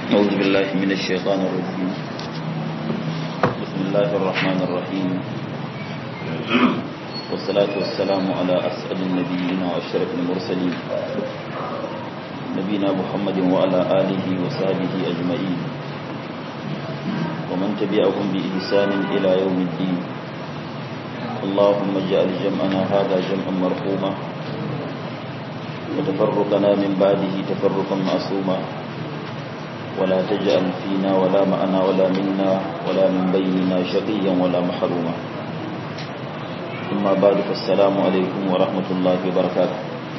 أعوذ بالله من الشيطان الرجيم بسم الله الرحمن الرحيم والصلاة والسلام على أسعد النبيين وأشرف المرسلين نبينا محمد وعلى آله وصحبه أجمعين ومن تبعهم بإحسان إلى يوم الدين اللهم اجعل جمعنا هذا جمعا مرحوما وتفرقنا من بعده تفرقا معصوما ولا تجعل فينا ولا معنا ولا منا ولا من بيننا شقيا ولا محروما ثم بعد فالسلام عليكم ورحمة الله وبركاته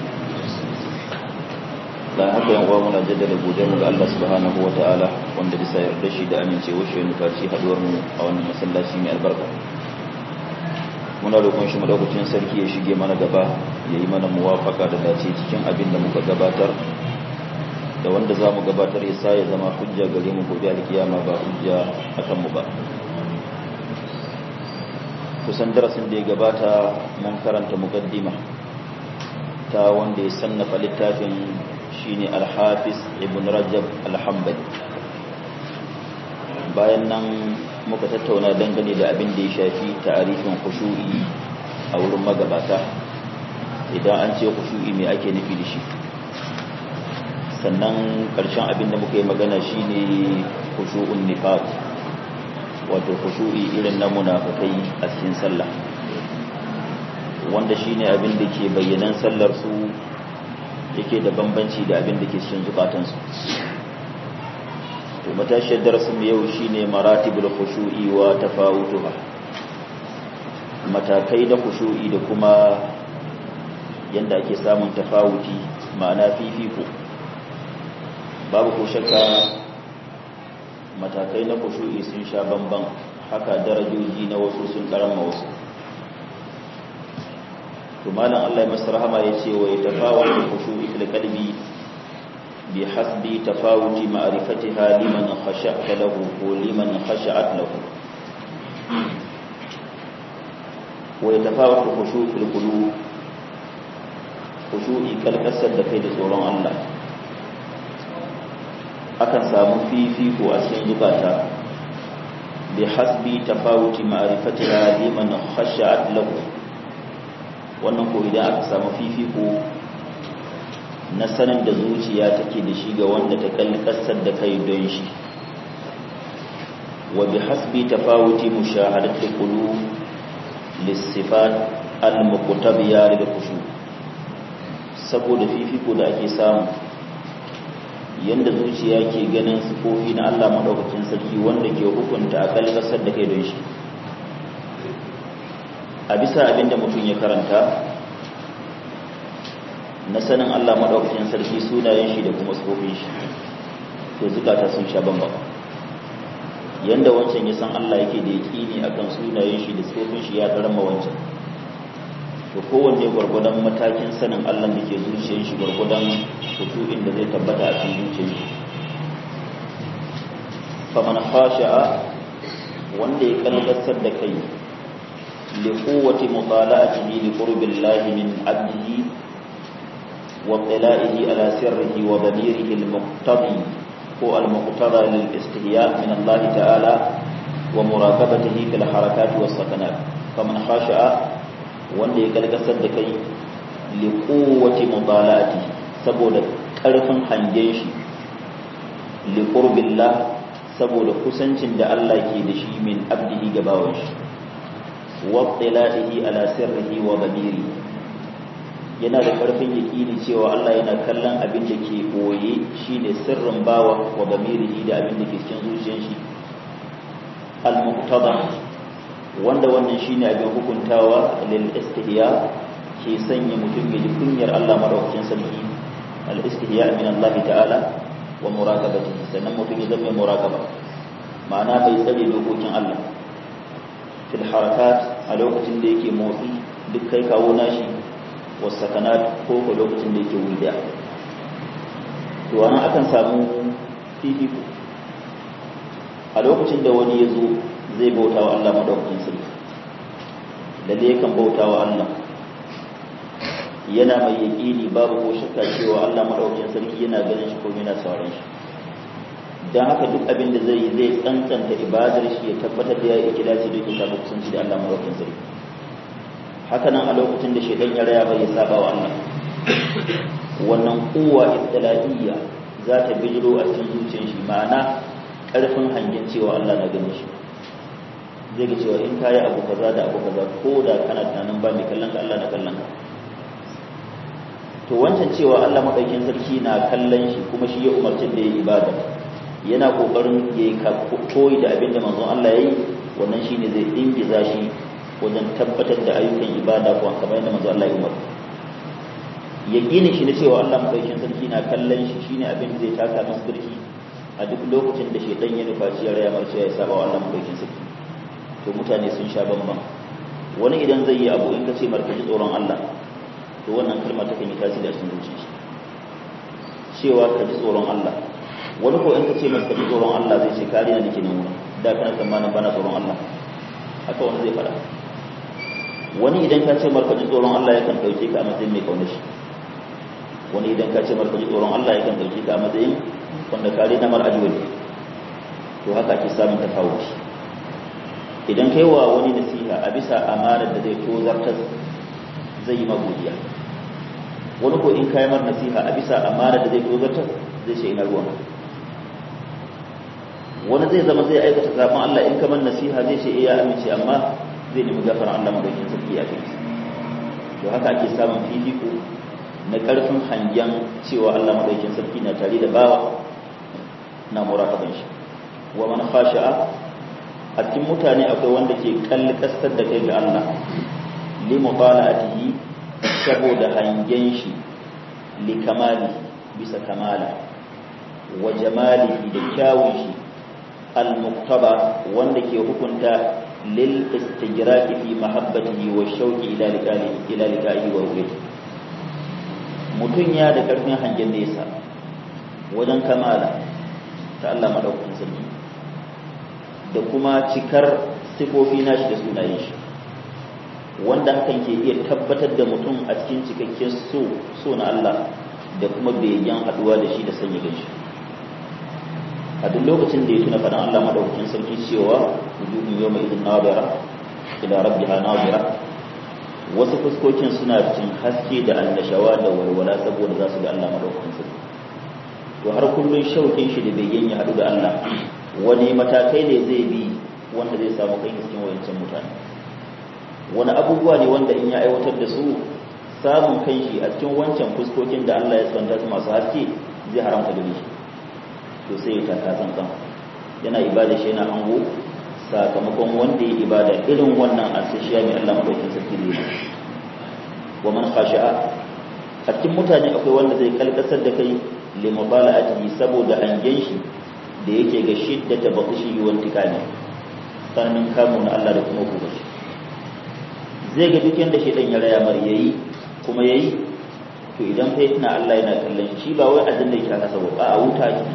la haka yan uwa muna jaddada godiyar mu ga Allah subhanahu wa ta'ala wanda bisa yarda shi da amincewa shi ne faci haduwar mu a wannan masallaci mai albarka muna roƙon shi madaukakin sarki ya shige mana gaba ya yi mana muwafaka da dace cikin abin da muka gabatar da wanda za mu gabatar ya sa ya zama hujja gare mu gobe alkiyama ba hujja a kanmu ba kusan darasin da ya gabata mun karanta muqaddima ta wanda ya sannafa littafin shine al-hafiz ibn rajab al-hanbali bayan nan muka tattauna dangane da abin da ya shafi ta'arifin khushu'i a wurin magabata idan an ce khushu'i me ake nufi da shi sannan ƙarshen abin da muka yi magana shine khushu'un nifaq wato khushu'i irin na munafikai a cikin sallah wanda shine abin da ke bayyanan sallar su yake da bambanci da abin da ke cikin zukatansu to matashiyar darasin yau shine maratibul khushu'i wa tafawutuha matakai na khushu'i da kuma yanda ake samun tafawuti ma'ana fifiko babu ko shakka matakai na khushu'i sun sha bamban haka darajoji na wasu sun karama wasu to malam Allah ya masa rahama yace wa yatafawatu khushu'i fil qalbi بحسب تفاوت معرفتها لمن خشعت له ولمن خشعت له ويتفاوت خشوع في القلوب خشوعي كالكسر da kai da tsoron Allah akan samu fifiko a cikin zukata bi hasbi tafawuti ma'rifatiha liman khasha'at lahu wannan ko idan aka samu fifiko na sanin da zuciya take da shi ga wanda ta kalli kasar da kai don shi wa bi hasbi tafawuti mushahadati qulub lisifat al-muqtabiya lil khushu saboda fifiko da ake samu yanda zuciya ke ganin sifofi na Allah madaukakin sarki wanda ke hukunta a kalli kasar da kai don shi a bisa abinda mutum ya karanta na sanin Allah maɗaukakin sarki sunayen shi da kuma tsofin shi to zukata sun sha bamba yanda wancan ya san Allah yake da yaƙini akan sunayen shi da tsofin shi ya karama wancan to kowanne gwargwadon matakin sanin Allah da ke zuciyar shi gwargwadon kutu'in da zai tabbata a cikin zuciyar shi faman khasha'a wanda ya kallasar da kai li quwwati mutala'atihi li qurbillahi min 'abdihi واطلاعه على سره وضميره المقتضي هو المقتضى للاستهياء من الله تعالى ومراقبته في الحركات والسكنات فمن خاشع wanda ya kalkasar da kai liƙowace mutalati saboda ƙarfin hangen shi liƙurbillah saboda kusancin da Allah ke da shi min abdihi gabawan shi wa tsila'ihi ala sirrihi wa zamiri yana da karfin yakini cewa Allah yana kallon abin da ke boye shine sirrin bawa wa gamirihi da abin da ke cikin zuciyar shi al-muqtada wanda wannan shine abin hukuntawa lil istihya ke sanya mutum ya ji kunyar Allah madaukakin sarki al-istihya min Allah ta'ala wa muraqabatihi sannan mutum ya zama muraqaba ma'ana bai tsare dokokin Allah fil harakat a lokacin da yake motsi duk kai kawo nashi wasakanat ko ko lokacin da yake wuri daya to wannan akan samu fifiko a lokacin da wani ya zo zai bauta wa Allah madaukakin sarki lalle yakan bauta wa Allah yana mai yaƙini babu ko shakka cewa Allah madaukakin sarki yana ganin shi ko yana sauran shi don haka duk abin da zai zai tsantsanta ibadar shi ya tabbatar da ya yi ikilasi da yake samu kusanci da Allah madaukakin sarki haka nan a lokacin da shaidan ya raya bai ya saba wa Allah wannan kuwa ibtilaiya za ta bijiro a cikin zuciyar shi ma'ana karfin hangen cewa Allah na gani shi zai ga cewa in kayi abu kaza da abu kaza ko da kana tunanin ba mai kallon ka Allah na kallon ka to wancan cewa Allah madaukakin sarki na kallon shi kuma shi ya umarci da ya ibada yana kokarin ya yi koyi da abin da manzon Allah ya yi wannan shine zai ingiza shi wajen tabbatar da ayyukan ibada ko kamar yadda manzon Allah ya umarta yaqini shi ne cewa Allah madaukakin sarki na kallon shi shine abin da zai taka masa birki a duk lokacin da shedan ya nufa shi ya raya marce ya saba wa Allah madaukakin sarki to mutane sun sha bamban wani idan zai yi abu in ka ce markaji tsoron Allah to wannan kalma ta kan yi tasiri a cikin zuciyar shi cewa ka ji tsoron Allah wani ko in ka ce masa ka ji tsoron Allah zai ce kariya nake nan wurin da kana tsammanin bana tsoron Allah haka wani zai faɗa wani idan ka ce marka ji tsoron Allah yakan dauke ka a matsayin mai kaunar shi wani idan ka ce marka ji tsoron Allah yakan dauke ka a matsayin wanda kare na mar'aji wani to haka ake samun tafawuci idan kai wa wani nasiha a bisa amanar da zai tozartar zai yi magodiya wani ko in kayi mar nasiha a bisa amanar da zai tozartar zai ce ina ruwan wani zai zama zai aikata zaɓen Allah in kamar nasiha zai ce iya amince amma zai nemi gafara Allah madaukin sarki a kai to haka ake samun fifiko na ƙarfin hangen cewa Allah madaukin sarki na tare da bawa na muraqaban shi wa man khasha'a a cikin mutane akwai wanda ke kalli kasar da kai ga Allah li mutala'atihi saboda hangen shi li kamali bisa kamala wa jamalihi da kyawun shi al-muqtaba wanda ke hukunta lil istijraqi fi mahabbatihi wa shauqi ila liqa'i ila liqa'i wa ruhi mutun ya da karfin hangen nesa wajen kamala ta Allah madaukakin sarki da kuma cikar sifofi nashi da sunayen shi wanda hakan ke iya tabbatar da mutum a cikin cikakken so so na Allah da kuma begen haduwa da shi da sanya ganshi a duk lokacin da ya tuna faɗin Allah madaukakin sarki cewa wujuhun yawma idin nadira ila rabbiha nadira wasu fuskokin suna cin haske da annashawa da walwala saboda za su ga Allah madaukakin sarki to har kullun shaukin shi da begen ya haɗu da Allah wani matakai ne zai bi wanda zai samu kai cikin wayancin mutane wani abubuwa ne wanda in ya aiwatar da su samun kai shi a cikin wancan fuskokin da Allah ya tsanta su masu haske zai haramta gare shi to sai ya taka tsantsan yana ibada shi yana ango sakamakon wanda ya ibada irin wannan asishiya mai Allah madaukin sarki ne wa man khasha'a a cikin mutane akwai wanda zai kalkasar da kai li mubala'atihi saboda hangen shi da yake ga shiddata baqishi wa intikami tsananin kamun na Allah da kuma kuma shi zai ga duk yanda shedan ya raya mar yayi kuma yayi to idan kai tana Allah yana kallon shi ba wai azin da yake haka ba a wuta ki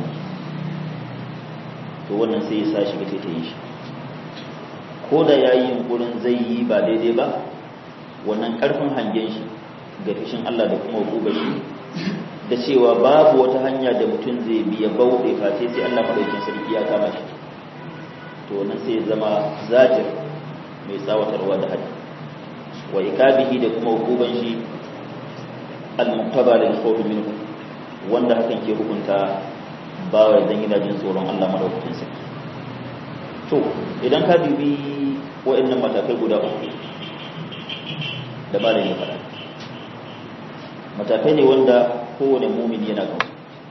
to wannan sai ya sa shi gace ta yi shi ko da yayi yunkurin zai yi ba daidai ba wannan karfin hangen shi ga fishin Allah da kuma hukubar shi da cewa babu wata hanya da mutum zai biya bauɗe face sai Allah madaukin sarki ya kama shi to wannan sai ya zama zajir mai tsawatarwa da haddi wa ikabihi da kuma hukuban shi al-muqtaba lil khawf minhu wanda hakan ke hukunta bawa idan yana jin tsoron Allah madaukakin sarki to idan ka dubi wa'annan matakai guda uku da malamin ya faɗa matakai ne wanda kowane mumin yana kan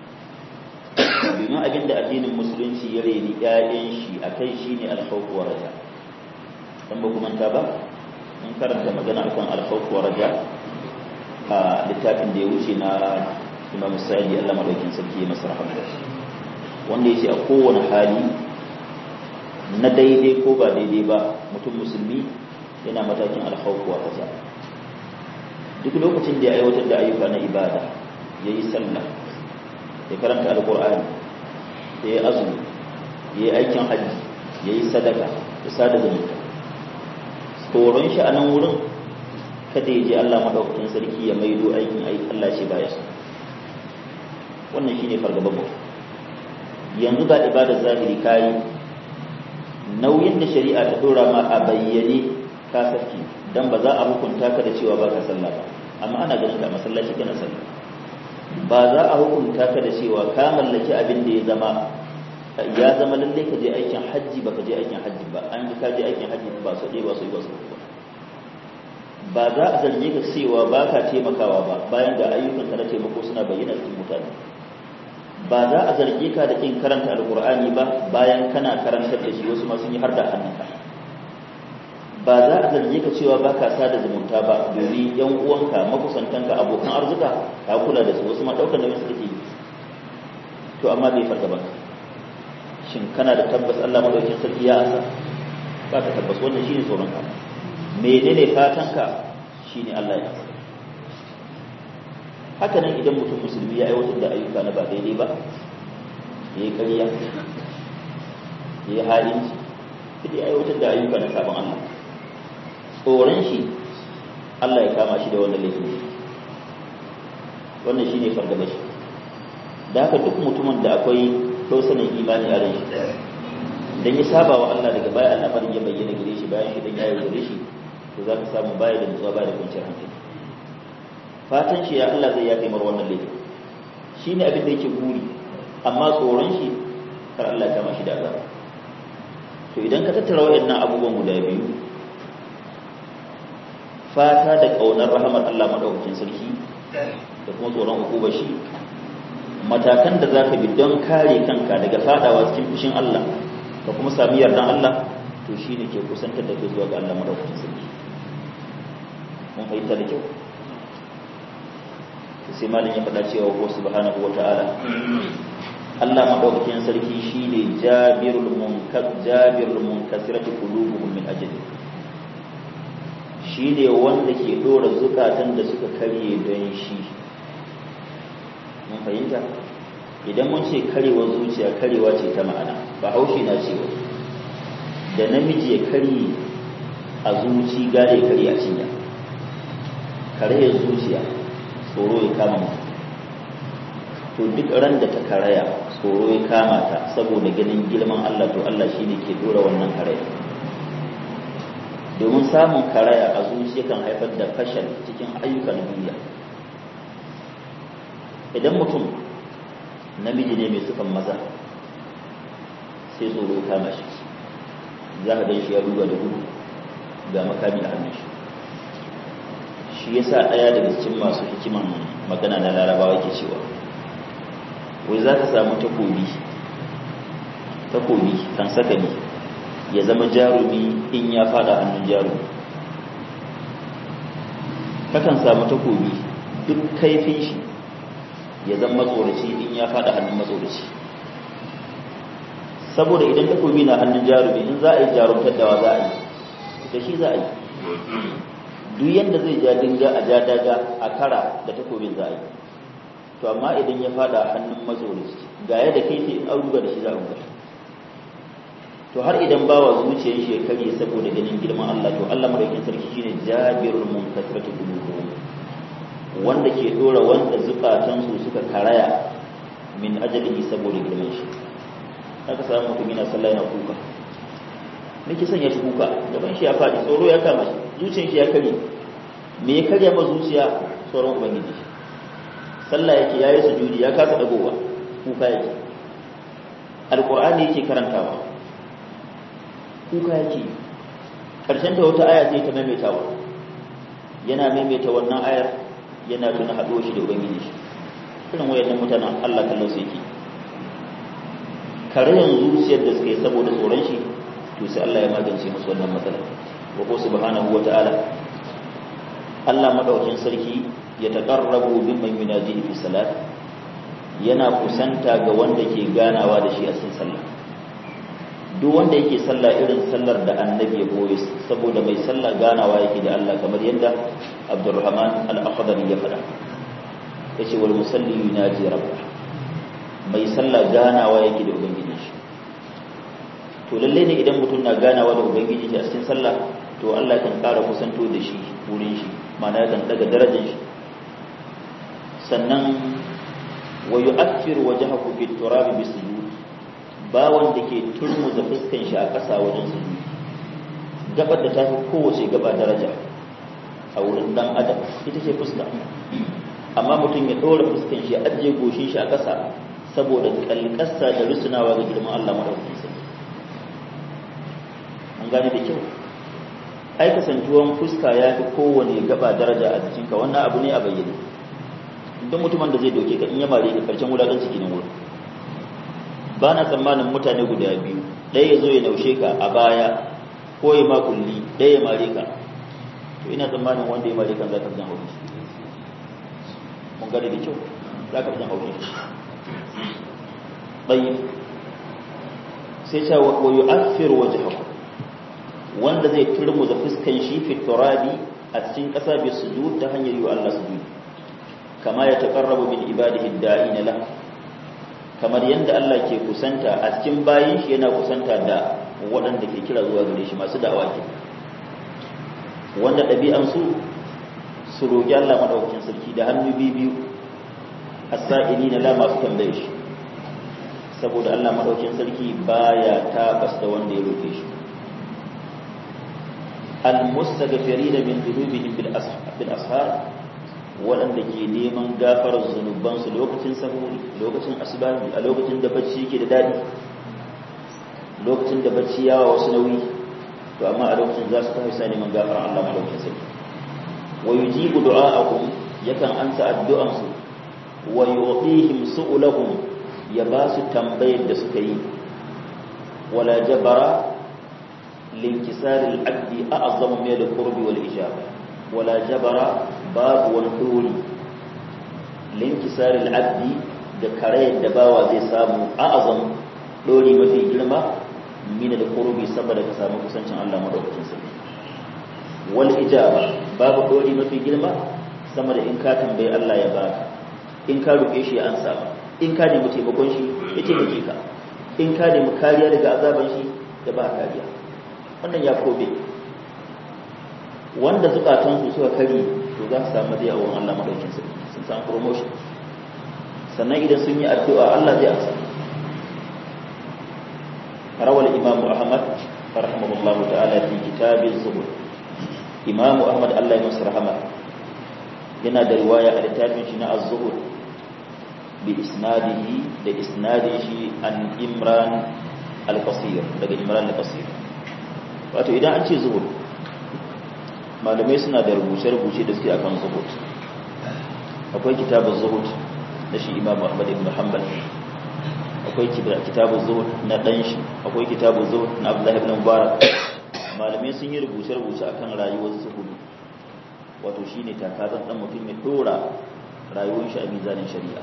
domin abinda addinin musulunci ya reni ƴaƴan shi akai shine al-khawf wa raja dan ba kuma ta ba mun karanta magana akan al-khawf wa raja a littafin da ya wuce na Imam Sa'idi Allah madaukin sarki ya masa rahama wanda yace a kowane hali na daidai ko ba daidai ba mutum musulmi yana matakin al-khawf wa raja duk lokacin da ya aiwatar da ayyuka na ibada ya yi sallah ya karanta alkur'ani ya yi azumi ya yi aikin hajji ya yi sadaka ya sada zumunta tsoron shi a nan wurin kada ya je Allah maɗaukakin sarki ya maido aikin aiki Allah ce baya su wannan shine fargaban mu yanzu ga ibadar zahiri kayi nauyin da shari'a ta dora ma a bayyane ka sarki dan ba za a hukunta ka da cewa baka sallah ba amma ana ganin ka masallaci kana sallah ba za a hukunta ka da cewa ka mallaki abin da ya zama ya zama lalle ka je aikin hajji ba ka je aikin hajji ba an ka je aikin hajji ba su ɗaya ba su yi ba su ba ba za a zarge ka cewa ba ka taimakawa ba bayan ga ayyukan ka na taimako suna bayyana cikin mutane ba za a zarge ka da kin karanta alkur'ani ba bayan kana karantar da shi wasu ma sun yi har da hannunka ba za a zarge ka cewa ba ka sada zumunta ba domin yan uwanka makusantanka abokan arzuka ka kula da su wasu ma ɗaukar nauyin su kake yi to amma bai farga ba shin kana da tabbas Allah madaukakin sarki ya asa ba ka tabbas wannan shine tsoron ka menene fatanka shine Allah ya asa haka nan idan mutum musulmi ya aiwatar da ayyuka na ba daidai ba ya yi ƙarya ya yi halinci ya aiwatar da ayyuka na sabon Allah tsoron shi Allah ya kama shi da wannan laifin wannan shi ne fargaba shi da haka duk mutumin da akwai ɗausanin imani a ran shi dan ya saba wa Allah daga baya al'amarin ya bayyana gare shi bayan shi dan ya yi gare shi to za ka samu baya da nutsuwa baya da kwanciyar hankali fatan shi ya Allah zai yafe mar wannan laifin shi ne abin da yake guri amma tsoron shi kar Allah ya kama shi da azaba to idan ka tattara waɗannan abubuwan guda biyu fata da ƙaunar rahamar Allah madaukakin sarki da kuma tsoron hukubar shi matakan da za ka bi don kare kanka daga fadawa cikin fushin Allah da kuma sami yardan Allah to shi ne ke kusantar da ke zuwa ga Allah madaukakin sarki mun fahimta da kyau sai malin ya faɗa cewa ko subhanahu wa ta'ala Allah madaukakin sarki shine jabirul munkar jabirul munkasirati qulubuhum min ajli shine wanda ke dora zukatan da suka karye don shi mun fahimta idan mun ce karewa zuciya karewa ce ta ma'ana ba haushi na cewa da namiji ya karye a zuci gare ya karye a cinya karayar zuciya tsoro ya kama mu to duk ran da ta karaya tsoro ya kama ta saboda ganin girman Allah to Allah shine ke dora wannan karaya domin samun karaya a zuciya kan haifar da fashal cikin ayyukan duniya idan mutum namiji ne mai sufan maza sai tsoro kama shi za ka gan shi ya ruga da gudu ga makami a hannun shi shi yasa ɗaya daga cikin masu hikiman magana na larabawa ke cewa wai za ka samu takobi takobi kan sakani ya zama jarumi in ya fada hannun jarumi kakan samu takobi duk kaifin shi ya zama matsoraci in ya fada hannun matsoraci saboda idan takobi na hannun jarumi in za a yi jarumtar dawa za a yi da shi za a yi duk yadda zai ja dinga a ja daga a kara da takobin za a yi to amma idan ya fada hannun matsoraci ga yadda kai ce an ruga da shi za a ruga to har idan bawa zuciyar shi ya karye saboda ganin girman Allah to Allah madaukakin sarki shine jabirul munkasiratu qulubuhum wanda ke dora wanda zukatan su suka karaya min ajalihi saboda girman shi aka samu mutum yana sallah yana kuka me ke sanya shi kuka gaban shi ya fadi tsoro ya kama shi zuciyar shi ya karye me ya karya ma zuciya tsoron ubangiji sallah yake yayi sujudi ya kasa dagowa kuka yake alqur'ani yake karantawa kuka yake karshen ta wata aya sai ta maimaitawa yana maimaita wannan ayar yana tuna haɗuwa shi da ubangiji shi irin wayannan mutanen Allah kallon su yake karayan zuciyar da suka yi saboda tsoron shi to sai Allah ya magance musu wannan matsalar wa ko subhanahu wa ta'ala Allah madaukin sarki ya taqarrabu mimman yunajihi fi salat yana kusanta ga wanda ke ganawa da shi a cikin sallah duk wanda yake sallah irin sallar da annabi ya goye saboda mai sallah ganawa yake da Allah kamar yadda Abdurrahman al-Akhdari ya faɗa yace wal musalli yunaji rabbah mai sallah ganawa yake da ubangiji shi to lalle ne idan mutum na ganawa da ubangiji a cikin sallah to Allah kan ƙara kusanto da shi wurin shi ma'ana kan daga darajar shi sannan wa yu'athiru wajhahu bit turabi bisujud ba wanda ke turmuza fuskan shi a ƙasa wajen su gabar da ta fi kowace gaba daraja a wurin dan adam ita ce fuska amma mutum ya ɗora fuskan shi ya ajiye goshin shi a ƙasa saboda kalkasa da rusunawa ga girman Allah madaukakin sarki an gane da kyau ai kasantuwan fuska ya fi kowane gaba daraja a jikinka wannan abu ne a bayyane duk mutumin da zai doke ka in ya mare ka karshen wulaƙan ciki nan wurin ba na tsammanin mutane guda biyu ɗaya ya zo ya naushe ka a baya ko ya makulli ɗaya ya mare ka to ina tsammanin wanda ya mare kan za ka fi jan haushi mun gane da kyau za ka fi jan haushi ɗayi sai ce wa yi afir waje haku wanda zai turmuza fuskan shi fi turabi a cikin ƙasa bai sujud ta hanyar yi wa Allah sujud kama ya taƙarrabu min ibadihi da'ina la kamar yadda Allah ke kusanta a cikin bayin shi yana kusanta da waɗanda ke kira zuwa gare shi masu da'awa ke wanda ɗabi'an su su roƙi Allah maɗaukakin sarki da hannu biyu as-sa'ili na la masu tambaye shi saboda Allah maɗaukakin sarki baya tabas da wanda ya roƙe shi al-mustaghfirin min dhunubihim bil ashar waɗanda ke neman gafarar zunubansu lokacin sahuri lokacin asibari a lokacin da bacci ke da daɗi lokacin da bacci yawa wasu nauyi to amma a lokacin za su tafi sa neman gafarar Allah madaukakin sarki wa yujibu du'a'akum yakan ansa addu'ansu wa yu'tihim su'ulahum ya ba su tambayar da suka yi wala jabara linkisaril abdi a'azzamu min al-qurbi wal ijaba wala jabara babu wani dori linkisaril abdi da karayar da bawa zai samu a'azam dori mafi girma min al-qurbi saboda ka samu kusancin Allah madaukakin sarki wal ijaba babu dori mafi girma sama da in ka tambayi Allah ya baka in ka roke shi an samu in ka nemi taimakon shi ya taimake ka in ka nemi kariya daga azaban shi ya ba kariya wannan ya kobe wanda zukatansu suka kari to za su samu zai awon Allah madaukin sarki sun samu promotion sannan idan sun yi addu'a Allah zai amsa rawal imamu ahmad rahimahullahu ta'ala fi kitabin zuhud imamu ahmad Allah ya masa rahama yana da riwaya a littafin shi na az-zuhud bi isnadihi da isnadin shi an imran al-qasir daga imran al-qasir wato idan an ce zuhud malamai suna da rubuce-rubuce da suke akan zuhud akwai kitabun zuhud na shi imam ahmad ibn hanbal akwai kitabun zuhud na dan shi akwai kitabun zuhud na abdullah ibn mubarak malamai sun yi rubuce-rubuce akan rayuwar zuhud wato shine takazan dan mutum ya dora rayuwar shi a mizanin shari'a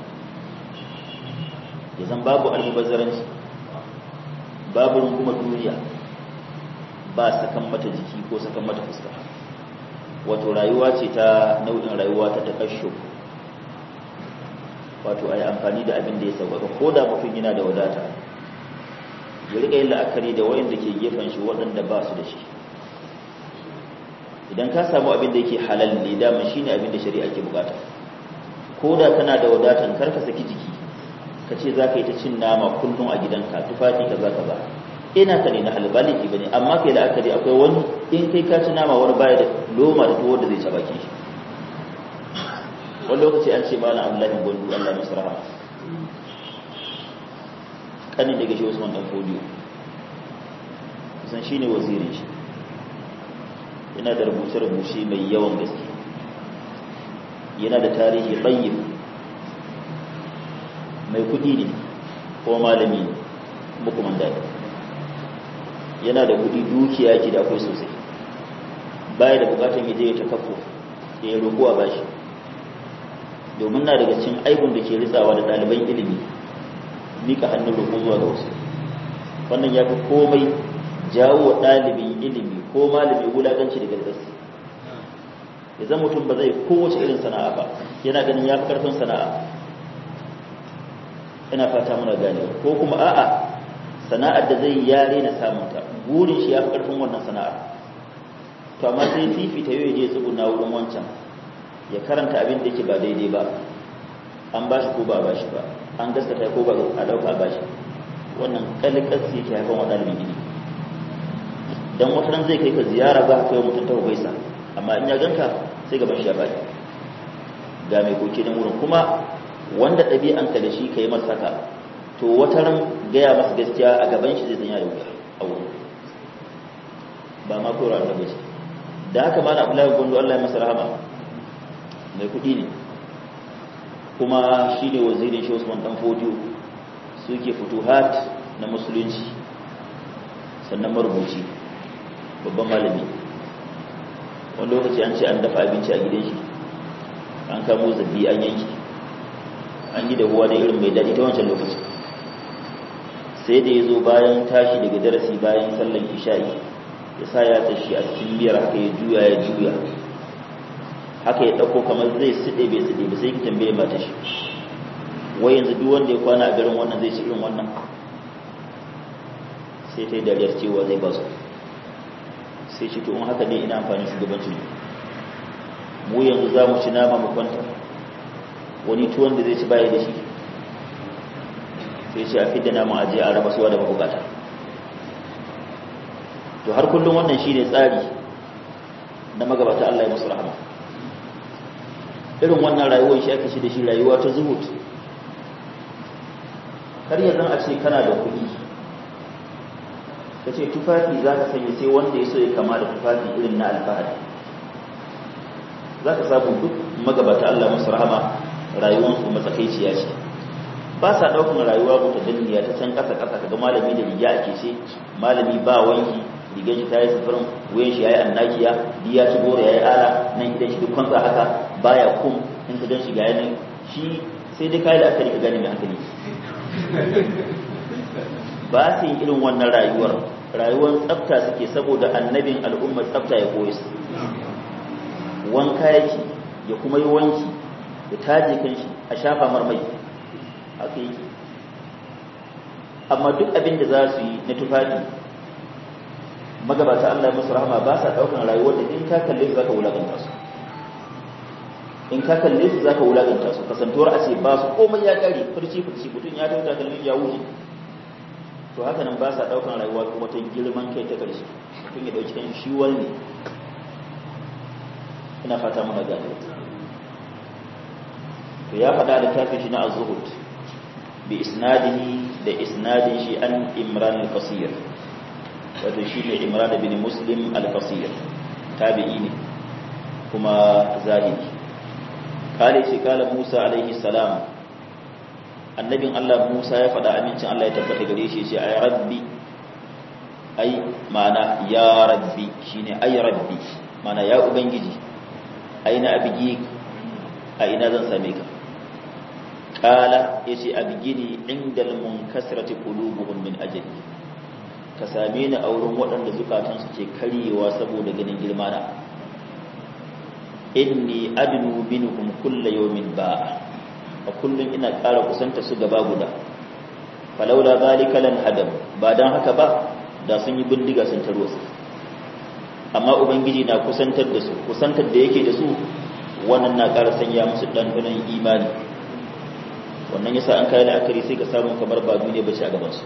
ya zan babu almubazzaranci babu rungumar duniya ba sakan mata jiki ko sakan mata fuska wato rayuwa ce ta nau'in rayuwa ta takasho wato ai amfani da abin da ya sauƙaƙa ko da mutum yana da wadata ya riƙa yin la'akari da waɗanda ke gefen shi waɗanda ba su da shi idan ka samu abin da yake halal ne dama shi ne abin da shari'a ke bukata ko da kana da wadatan kar ka saki jiki ka ce za ka yi ta cin nama kullum a gidanka tufafi kaza kaza ina ka ne na halbaliki bane amma kai la'akari akwai wani in kai ka ci nama wani baya da loma da tuwo da zai ci baki shi wani lokaci an ce malam abdullahi gwandu allah masu rahama kanin daga shi usman dan fodiyo kusan shi ne wazirin shi yana da rubuce-rubuce mai yawan gaske yana da tarihi tsayin mai kudi ne ko malami ne mukuman daɗi yana da kudi dukiya ke da akwai sosai baya da bukatun ya je ya takafo da ya roƙo a bashi domin na daga cikin aibun da ke ritsawa da ɗaliban ilimi mika hannun roƙo zuwa ga wasu wannan ya fi komai jawo wa ɗalibin ilimi ko malami wulaƙanci da gargasi ya zan mutum ba zai kowace irin sana'a ba yana ganin ya fi ƙarfin sana'a ina fata muna gane ko kuma a'a sana'ar da zai yare na samunta burin shi ya fi ƙarfin wannan sana'ar to amma sai fifita yau je tsuguna wurin wancan ya karanta abin da yake ba daidai ba an ba shi ko ba ba shi ba an gaskata ko ba a dauka ba shi wannan kalkar sai ke haifan wa ɗalibin ilimi dan wata ran zai kai ka ziyara za ka kai mutum ta gaisa amma in ya ganka sai gaban shi ya baki ga mai koke na wurin kuma wanda ɗabi'anka da shi ka yi masa haka to wata ran gaya masa gaskiya a gaban shi zai zanya da wuya a wurin ba ma kora da gaske da haka ma na abdullahi gondo Allah ya masa rahama mai kuɗi ne kuma shi ne wazirin shi Usman dan Fodiyo suke futuhat na musulunci sannan marubuci babban malami wani lokaci an ce an dafa abinci a gidan shi an kamo zabbi an yanki an yi da huwa da irin mai daɗi ta wancan lokaci sai da ya zo bayan tashi daga darasi bayan sallan isha'i ya sa ya tashi a cikin biyar haka ya juya ya juya haka ya ɗauko kamar zai siɗe bai siɗe ba sai ki tambaye mata shi wai yanzu duk wanda ya kwana a garin wannan zai ci irin wannan sai ta yi dariyar cewa zai ba su sai shi to in haka ne ina amfani shugabancin mu yanzu za mu ci nama mu kwanta wani tuwon da zai ci baya da shi sai ce a fidda nama aje a raba suwa da mabukata to har kullum wannan shine tsari na magabata Allah ya musu rahama irin wannan rayuwar shi ake shi da shi rayuwa ta zuhud kar yanzu a ce kana da kuɗi ka ce tufafi za ka sanya sai wanda ya so ya kama da tufafi irin na alfahari za ka samu duk magabata Allah musu rahama rayuwarsu matsakaiciya ce ba sa ɗaukan rayuwa ta danniya ta can ƙasa ƙasa kaga malami da riga ake ce malami ba wanki rigar shi ta yi sufurin wuyan shi ya yi annakiya ya ci goro ya yi ala nan gidan shi duk kwanza haka baya kum in ka gan shi ga yanin shi sai dai kayi da akari ka gane mai hankali ba su yi irin wannan rayuwar rayuwar tsafta suke saboda annabin al'ummar tsafta ya koyi su wanka yake ya kuma yi wanki ya taje kan shi a shafa marmai haka yake amma duk abin da za su yi na tufafi magabata Allah musu rahama ba sa daukan rayuwar da in ka kalle su zaka wulakanta su in ka kalle su zaka wulakanta su kasantuwar a ce ba su komai ya kare furci furci mutun ya tauta kallon ya wuce to haka nan ba sa daukan rayuwa kuma ta girman kai ta karshe mutum ya dauki kan shi wani ina fata muna gane to ya faɗa da tafi shi na az-zuhud bi isnadihi da isnadin shi an imran al-qasir wato shi ne imran bin muslim al-qasir tabi'i ne kuma zahiri kale ce kala musa alaihi salam annabin allah musa ya faɗa amincin allah ya tabbata gare shi ce ay rabbi ai ma'ana ya rabbi shine ay rabbi ma'ana ya ubangiji aina abigi a ina zan same ka kala yace abigini indal munkasrati qulubuhum min ajli ka same ni a wurin waɗanda zukatansu ke karyewa saboda ganin girmana inni adnu minhum kulla yawmin ba a kullum ina ƙara kusanta su gaba guda falaula zalika lan hadam ba dan haka ba da sun yi bindiga sun taro su amma ubangiji na kusantar da su kusantar da yake da su wannan na ƙara sanya musu ɗanɗanon imani wannan yasa an kai la'akari sai ka samu kamar ba ne bace a gaban su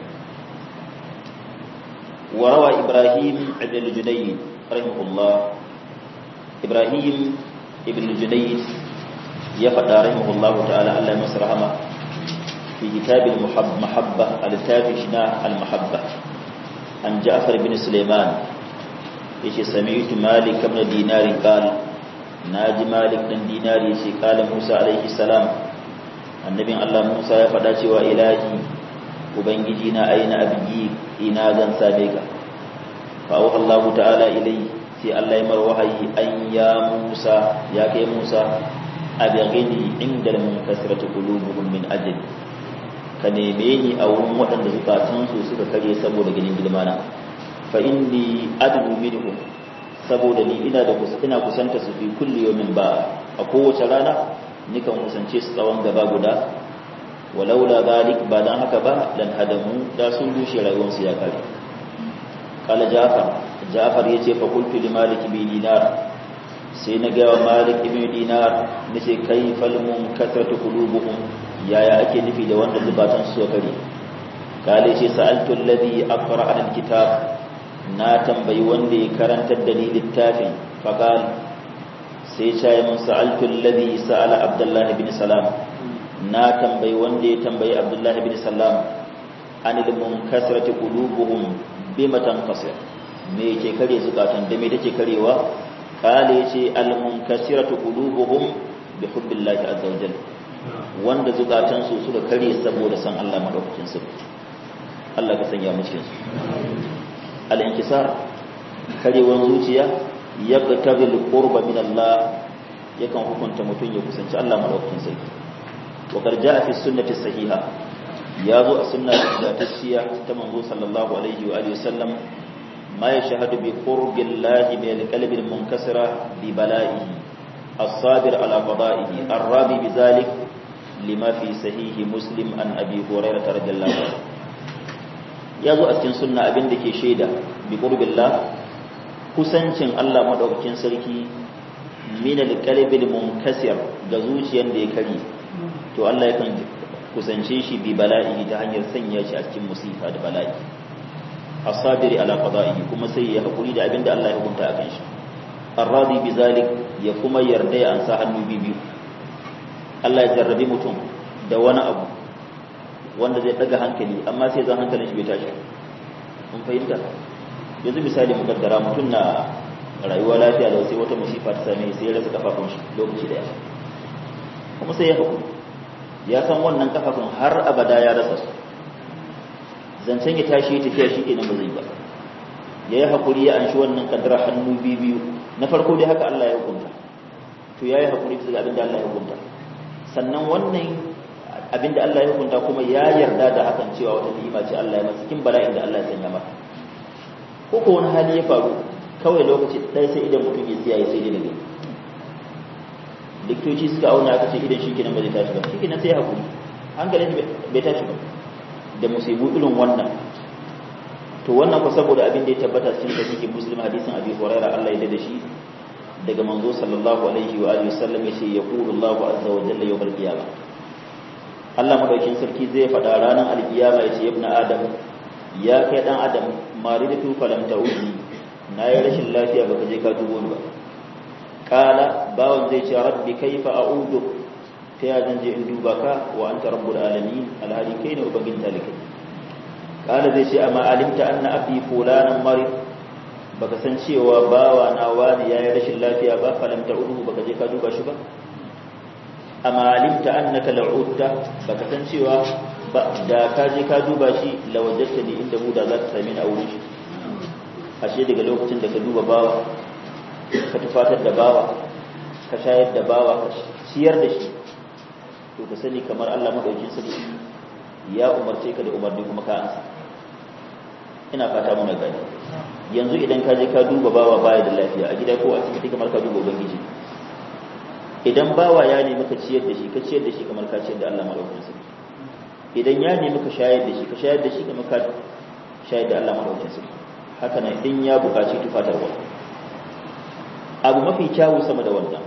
وروى إبراهيم بن الجنيد رحمه الله إبراهيم ابن الجنيد يفدى رحمه الله تعالى الله مسرهما في كتاب المحبة التافشنا المحبة عن جعفر بن سليمان يشي سمعت مالك بن دينار قال ناجي مالك بن دينار يشي قال موسى عليه السلام النبي الله موسى يفدى وإلهي ubangiji na aina abigi ina zan same ka fa Allah ta'ala ilai sai Allah ya mar wahayi an ya Musa ya kai Musa abghini inda mun kasratu qulubuhum min ajli ka neme ni a wurin waɗanda zukatan su suka kare saboda ganin girmana fa inni adnu minhum saboda ni ina da ina kusanta su fi kulli yawmin ba a kowace rana nikan kusance su tsawon gaba guda walaula zalik ba dan haka ba dan hadamu da sun rushe rayuwarsu ya kare kala jafar jafar yace fa qultu li malik bi dinar sai na ga malik ibn dinar nace kai falmun kasratu qulubuhum yaya ake nufi da wanda zubatan su kare kale ce sa'altu alladhi aqra al-kitab na tambayi wanda ya karantar da ni littafin faqal sai ya mun sa'altu alladhi sa'ala abdullah ibn salam na tambayi wanda ya tambayi abdullah ibn salam anil munkasirati qulubuhum bima tanqasir me yake kare zukatan da me take karewa kale yace al munkasiratu qulubuhum bi hubbillahi azza wa jalla wanda zukatan su suka kare saboda san Allah madaukakin su Allah ka sanya mu cikin su al inkisar karewan zuciya yaqtabi al qurba min Allah yakan hukunta mutun ya kusanci Allah madaukakin sarki wa qad jaa fi sunnati sahiha ya zo a sunna ingantacciya ta manzo sallallahu alaihi wa alihi wasallam ma yashhadu bi qurbillahi min alqalbi almunkasira bi bala'ihi as-sabir ala qada'ihi ar-rabi bidhalik lima fi sahih muslim an abi hurairah radhiyallahu anhu ya zo a cikin sunna abin da ke shaida bi qurbillah kusancin Allah madaukakin sarki min alqalbi almunkasir ga zuciyar da ya kare to Allah yakan kusance shi bi bala'i ta hanyar sanya shi a cikin musifa da bala'i asabiri ala qada'i kuma sai ya hakuri da abinda Allah ya hukunta akan shi arradi bi zalik ya kuma yarda ya ansa hannu biyu Allah ya jarrabi mutum da wani abu wanda zai daga hankali amma sai zan hankalin shi bai tashi mun fahimta yanzu misali mu kaddara mutum na rayuwa lafiya da sai wata musifa ta same sai ya rasa kafafun shi lokaci daya kuma sai ya hakuri ya san wannan kafafun har abada ya rasa su zancen ya tashi ya tafiya shi kenan ba zai ba ya yi haƙuri ya anshi wannan kaddara hannu biyu na farko dai haka Allah ya hukunta to ya yi haƙuri bisa ga abin da Allah ya hukunta sannan wannan abin da Allah ya hukunta kuma ya yarda da hakan cewa wata ni'ima ce Allah ya masa cikin bala'in da Allah ya sanya masa ko ko wani hali ya faru kawai lokaci ɗaya sai idan mutum ya tsiyaye sai dai daga likitoci suka auna aka ce idan shi kenan ba zai tashi ba shi kenan sai haƙuri hankalin bai tashi ba da musibu irin wannan to wannan ku saboda abin da ya tabbata cikin sahihi muslim hadisin abi huraira Allah ya da shi daga manzo sallallahu alaihi wa alihi wasallam yace yaqulu Allahu azza wa jalla yawm al-qiyamah Allah madaukin sarki zai faɗa ranar al-qiyama yace ibnu adam ya kai dan adam maridatu falam ta'udi na yi rashin lafiya baka je ka dubo ni ba kala bawan zai ce rabbi kaifa a'udu ta ya zan je in duba ka wa anta rabbul alamin alhali kai ne ubangin talikai kala zai ce amma alimta anna abdi fulanan mari baka san cewa bawa na wani yayi rashin lafiya ba falam ta'udu baka je ka duba shi ba amma alimta annaka la'udta baka san cewa ba da ka je ka duba shi lawajjata ni inda mu da za ka same ni a wurin shi ashe daga lokacin da ka duba bawa ka tufatar da bawa ka shayar da bawa ka ciyar da shi to ka sani kamar Allah madaukin sarki ya umarce ka da umarni kuma ka ansa ina fata muna gani yanzu idan ka je ka duba bawa baya da lafiya a gida ko a cikin kamar ka duba ubangiji idan bawa ya nemi ka ciyar da shi ka ciyar da shi kamar ka ciyar da Allah madaukin sarki idan ya nemi ka shayar da shi ka shayar da shi kamar ka shayar da Allah madaukin sarki haka nan in ya buƙaci tufatarwa abu mafi kyawu sama da wannan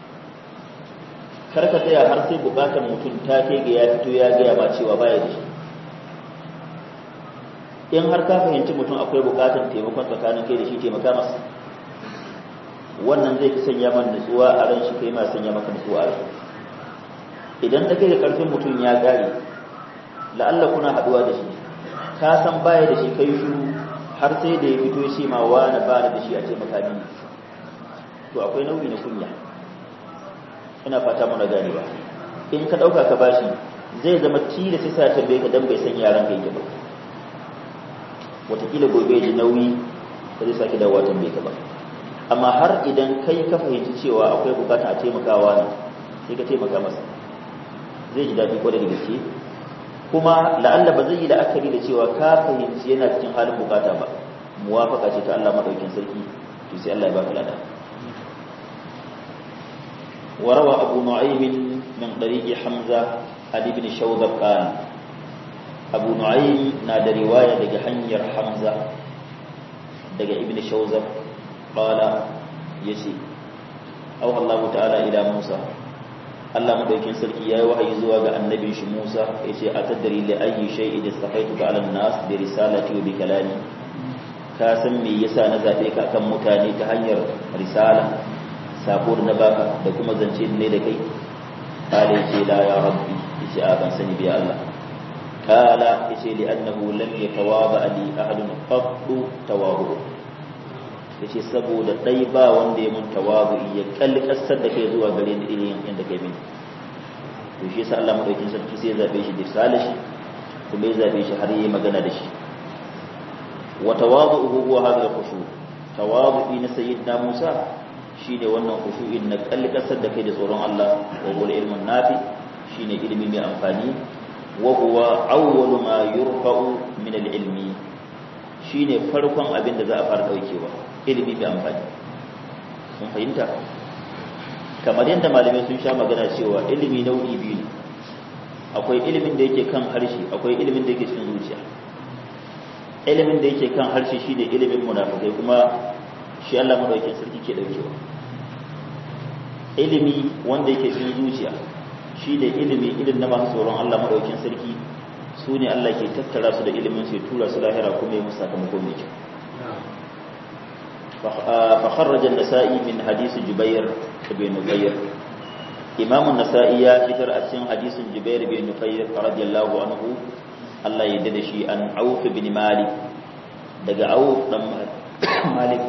kar ka tsaya har sai bukatar mutum ta kai ga ya fito ya gaya ba cewa baya da shi in har ka fahimci mutum akwai bukatar taimakon tsakanin kai da shi taimaka masa wannan zai fi sanya man nutsuwa a ran shi kai ma sanya maka nutsuwa a ran idan ta kai da karfin mutum ya gare la'alla kuna haduwa da shi ka san baya da shi kai shiru har sai da ya fito shi ma wani ba da shi a taimaka mini to akwai nau'i na kunya ina fata muna ganewa in ka dauka ka bashi zai zama tila sai sa tambaye ka dan bai san yaran ka yake ba wataƙila gobe ji nauyi ba zai sake dawowa tambaye ka ba amma har idan kai ka fahimci cewa akwai bukata a taimakawa ne sai ka taimaka masa zai ji daɗi kwarai da gaske kuma la'alla ba zai yi la'akari da cewa ka fahimci yana cikin halin bukata ba muwafaka ce ta Allah madaukin sarki to sai Allah ya baka lada وروى أبو نعيم من طريق حمزة عن ابن شوذب قال أبو نعيم نادى رواية دقى حنير حمزة دقى ابن شوذب قال يسي أوحى الله تعالى إلى موسى Allah madaukin sarki yayi wahayi zuwa ga annabin shi Musa yace atadri li ayyi shay'in istafaituka 'ala an-nas bi risalati wa bi kalami ka san me yasa na zabe ka kan mutane ta hanyar risala sako da na baka da kuma zance ne da kai kale yace la ya rabbi yace a ban sani bi Allah kala yace li annahu lam yatawaba li ahadun qattu tawabu yace saboda dai ba wanda ya mun tawabu ya kalkasar da kai zuwa gare ni irin yanda kai mini to shi yasa Allah madaukin sarki sai ya zabe shi da salashi kuma ya zabe shi har yayi magana da shi wa tawadu'uhu huwa hadha al-khushu tawadu'i na sayyidina Musa shine wannan khushu'in na kalkasar da kai da tsoron Allah wa wal ilmun nafi shine ilimi mai amfani wa huwa awwalu ma yurfa'u min al-ilmi shine farkon abin da za a fara daukewa ilimi mai amfani sun fahimta kamar yadda malamai sun sha magana cewa ilimi nau'i biyu ne akwai ilimin da yake kan harshe akwai ilimin da yake cikin zuciya ilimin da yake kan harshe shine ilimin munafikai kuma shi Allah madaukakin sarki ke daukewa ilimi wanda yake cikin zuciya shine ilimi irin na masu tsoron Allah madaukakin sarki su ne Allah ke tattara su da ilimin su ya tura su lahira kuma ya musu sakamako mai kyau فخرج النسائي من حديث جبير بن نفير إمام النسائي ذكر أسين حديث جبير بن نفير رضي الله عنه الله يددشي أن عوف بن مالك دقى عوف بن مالك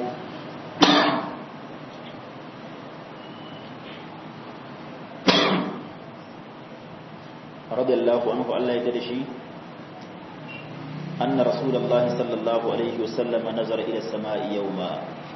رضي الله عنه الله يددشي أن رسول الله صلى الله عليه وسلم نظر إلى السماء يوما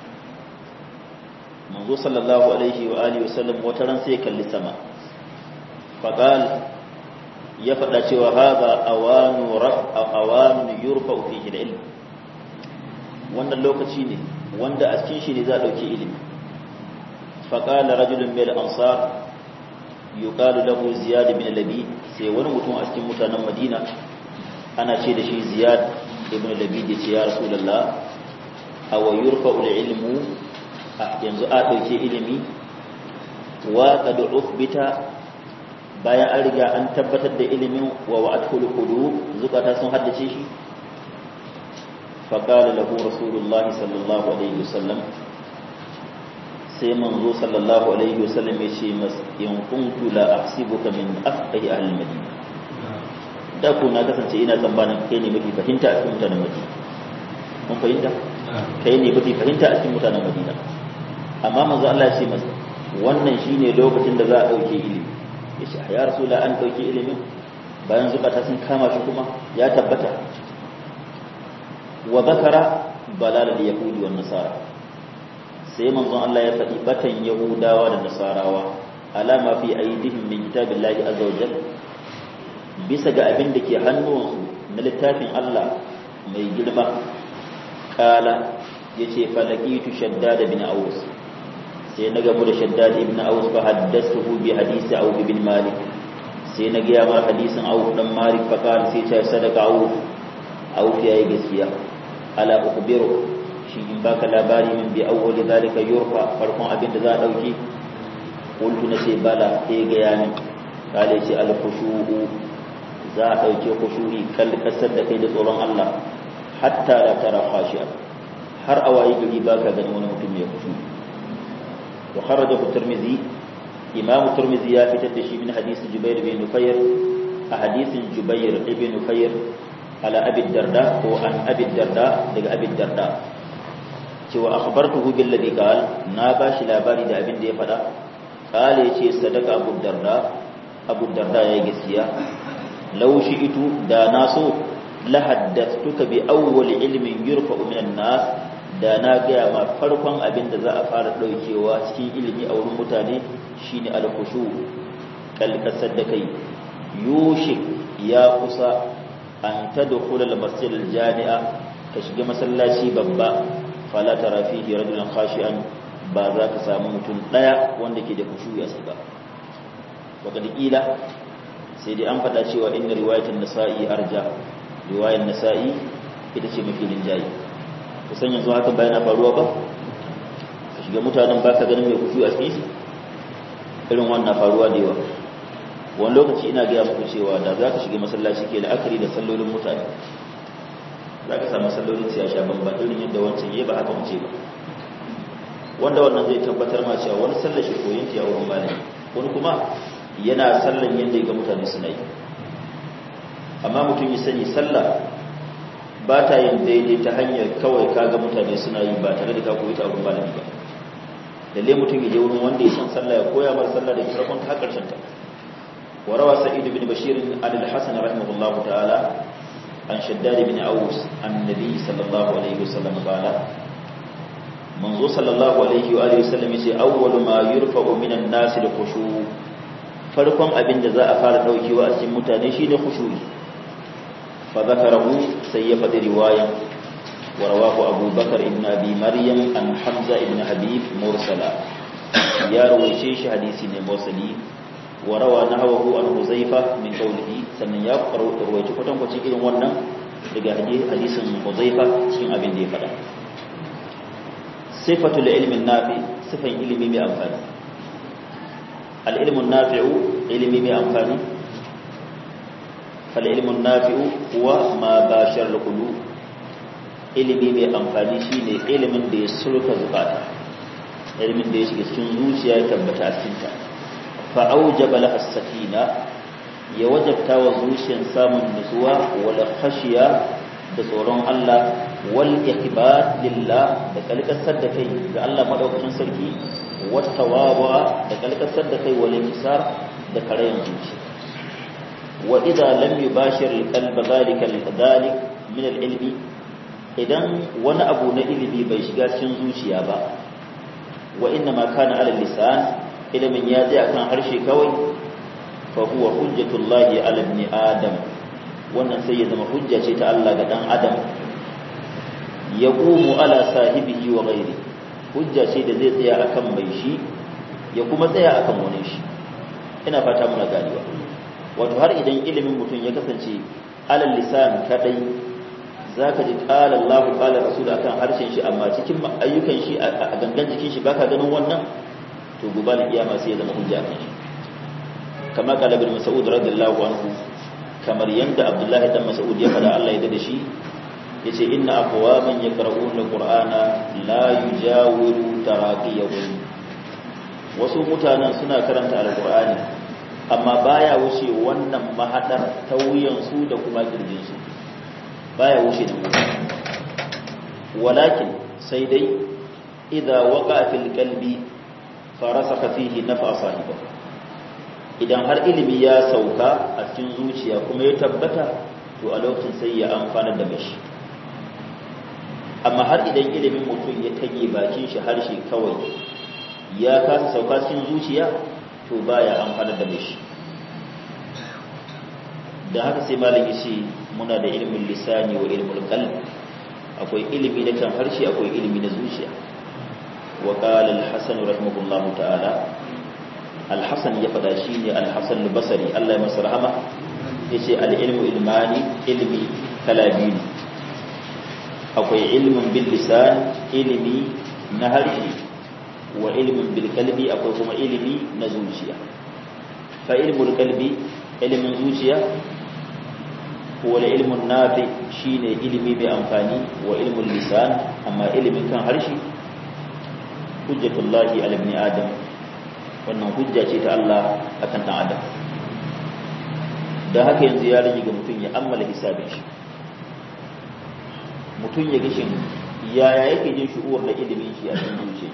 منذ صلى الله عليه وآله وسلم وترن سيكا للسماء فقال يفعل شوى هذا أوان رفع أوان يرفع فيه العلم وأن اللوكة شيني وأن أسكين شيني ذا لوكي علم فقال رجل من الأنصار يقال له زياد بن لبيد سيوان متون أسكين متانا مدينة ana ce da shi ziyad ibn labid ya ce ya rasulullah aw yurfa'u al-ilmu yanzu a dauke ilimi wa qad uthbita bayan an riga an tabbatar da ilimin wa wa'atul qulub zukata sun haddace shi fa qala lahu rasulullah sallallahu alaihi wasallam sai manzo sallallahu alaihi wasallam ya ce mas in kuntu la ahsibuka min afqahi ahli madina da ku na kasance ina tsammanin kai ne mafi fahimta a cikin mutanen madina mun fahimta kai ne mafi fahimta a cikin mutanen madina amma manzo Allah ya ce masa wannan shine lokacin da za a dauke ilimi ya ce ya rasula an dauke ilimin bayan zukata sun kama shi kuma ya tabbata wa zakara balal yahudi wan nasara sai manzon Allah ya faɗi batan yahudawa da nasarawa alama fi aidihim min kitabillahi azza wa jalla bisa ga abin da ke hannuwansu na littafin Allah mai girma kala ya ce falakitu shaddad bin aus sai na gamu da shaddad ibn aus fa haddathuhu bi hadisi auf bin malik sai na gaya mar hadisin auf dan malik fa kala sai ta sadaka auf auf yayi gaskiya ala ukhbiru shi in baka labari min bi awwali zalika yurfa farkon abin da za a dauki qultu na ce bala sai ga yani kale ce al khushu'u za a ɗauke kushuhi kalkasar da kai da tsoron Allah hatta da tara khashi'a har a waye gari ba ka gani wani mutum ya kushu wa kharaja tirmidhi imam tirmidhi ya fitar da shi min hadisi jubair bin nufayr a hadisin jubair ibn nufayr ala abi darda ko an abi darda daga abi darda cewa akhbartuhu bil ladhi qal na bashi labari da abin da ya faɗa qala yace sadaka abu darda abu darda ya gaskiya لو شئت دا ناسو لحدثتك بأول علم يرفع من الناس da na gaya ma farkon abin da za a fara ɗaukewa cikin ilimi a wurin mutane shine alkushu kalkasar da kai yushik ya kusa an ta da kulal masjid jami'a ka shiga masallaci babba fala tara fihi rajulan khashi'an ba za ka samu mutum ɗaya wanda ke da kushu ya saka wa kad sai dai an faɗa cewa inda riwayatin nasa'i arja riwayar nasa'i ita ce mafi rinjaye kusan yanzu haka bayan faruwa ba ka shiga mutanen ba ka ganin mai kushu a cikin irin wannan faruwa da yawa wani lokaci ina gaya muku cewa da za ka shiga masallaci ke la'akari da sallolin mutane za ka samu sallolin siya sha bamba irin yadda wancan yi ba haka mace ba wanda wannan zai tabbatar ma cewa wani sallar shi koyin ta yawon malami wani kuma yana sallan yadda ga mutane suna yi amma mutum ya sani sallah ba ta yin daidai ta hanyar kawai kaga mutane suna yi ba tare da ka koyi ta abin malami ba lalle mutum ya je wurin wanda ya san sallah ya koya mar sallah da farkon ta karshen ta وروى سعيد بن بشير عن الحسن رحمه الله تعالى عن شداد بن أوس عن النبي صلى الله عليه وسلم قال منذ صلى الله عليه وآله وسلم يسي أول ما يرفع من الناس الخشوع farkon abin da za a fara daukewa a cikin mutane shine khushu'i fa zakarahu sai ya faɗi riwayan wa rawahu Abu Bakar ibn Abi Maryam an Hamza ibn Habib mursala ya rawaice shi hadisi ne mursali wa rawa nahwahu an Huzaifa min qawlihi sannan ya rawaice kwatan kwacin irin wannan daga hadisin Huzaifa cikin abin da ya faɗa sifatul ilmi nafi sifan ilimi mai amfani al-ilmu nafi'u ilimi mai amfani fal-ilmu nafi'u huwa ma bashar al-qulub ilimi mai amfani shine ilimin da ya sulka zukata ilimin da ya shiga cikin zuciya ya tabbata a cikin ta fa aujaba laha sakina ya wajabta wa zuciyar samun nutsuwa wal khashiya da tsoron Allah wal ikhbar lillah da kalkasar da kai ga Allah madaukakin sarki wat tawaba da kalkasar da kai wal intisar da karayin zuci wa idza lam yubashir al qalb zalika al dhalik min al ilmi idan wani abu na ilimi bai shiga cikin zuciya ba wa inna ma kana ala lisan ilimin ya je akan harshe kawai fa huwa hujjatullahi ala ibn adam wannan sai ya zama hujja ce ta Allah ga dan adam ya qumu ala sahibihi wa ghairi hujja ce da zai tsaya akan mai shi ya kuma tsaya akan wani shi ina fata muna ganewa wato har idan ilimin mutum ya kasance alal lisan kadai zaka ji qala Allahu qala rasul akan harshen shi amma cikin ayyukan shi a gangan jikin shi baka ganin wannan to gobe da kiyama sai ya zama hujja kan shi kama qala ibn mas'ud radiyallahu anhu kamar yanda abdullahi dan mas'ud ya fada Allah ya da shi yace inna aqwaman yaqra'una alqur'ana la yujawiru taraqiyahum wasu mutanen suna karanta alqur'ani amma baya wuce wannan mahadar ta wuyan su da kuma kirjin su baya wuce da walakin sai dai idza waqa fil qalbi farasaka fihi nafa sahibahu idan har ilimi ya sauka a cikin zuciya kuma ya tabbata to a lokacin sai ya amfana da mashi amma har idan ilimin mutum ya tage bakin shi harshe kawai ya kasa sauka cikin zuciya to baya amfana da mashi da haka sai malami shi muna da ilimin lisani wa ilimin qalb akwai ilimi na kan harshe akwai ilimi na zuciya wa qala al-hasan rahimahullahu ta'ala alhassan ya fada shi ne alhassan basari Allah ya masa rahama ya ce al'ilmu ilmani ilmi kala biyu akwai ilmin bil lisan ilimi na harshe wa ilmin bil kalbi akwai kuma ilimi na zuciya fa ilmul kalbi ilimin zuciya wa ilmun nafi shine ilimi mai amfani wa ilmul lisan amma ilimin kan harshe hujjatullahi ala ibn adam wannan hujja ce ta Allah akan dan adam da haka yanzu ya rage ga mutum ya ammala hisabin shi mutum ya gishin yaya yake jin shu'ur da ilimin shi a cikin zuciya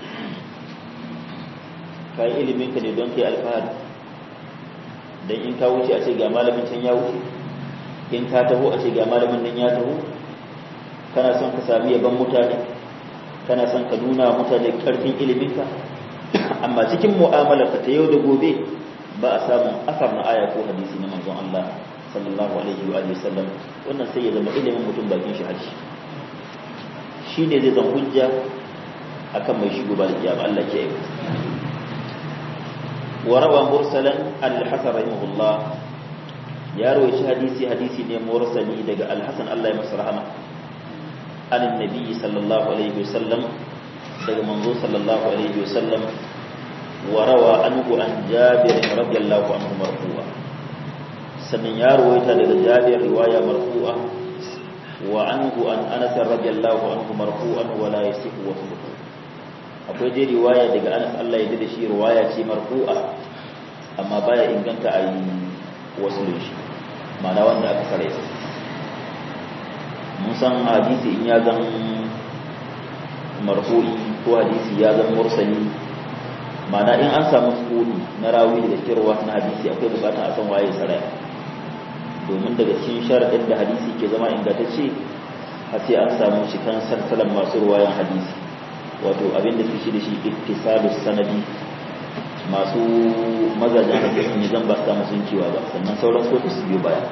ka yi ilimin ka ne don kai alfahari dan in ka wuce a ce ga malamin can ya wuce in ka taho a ce ga malamin nan ya taho kana son ka sami yaban mutane kana son ka nuna mutane karfin iliminka amma cikin mu'amalarka ta yau da gobe ba a samun asar na aya ko hadisi na manzon Allah sallallahu alaihi wa alihi sallam wannan sai ya zama ilimin mutum bakin shi harshe shine zai zama hujja akan mai shigo ba da kiyama Allah ke yi wa rawa mursalan al-hasan rahimahullah ya rawaci hadisi hadisi ne mursali daga al-hasan Allah ya masa rahama an annabi sallallahu alaihi wasallam daga manzo sallallahu alaihi wasallam wa rawa anhu an jabir radiyallahu anhu marfu'a sannan ya rawaita daga jabir riwaya marfu'a wa anhu an anas radiyallahu anhu marfu'an wa la yasihu wa akwai dai riwaya daga anas Allah ya da shi riwaya ce marfu'a amma baya inganta a yi wasu shi ma'ana wanda aka kare mun san hadisi in ya zan marfu'i ko hadisi ya zan mursali ma'ana in an samu sukuni na rawi daga cikin ruwa na hadisi akwai bukatan a san waye saraya domin daga cikin sharaɗin da hadisi ke zama ingantacce har sai an samu cikin sarsalan masu ruwayan hadisi wato abin da su shi da shi ittisalus sanadi masu mazajen hadisin ne zan ba su samu sun cewa ba sannan sauran su su biyo baya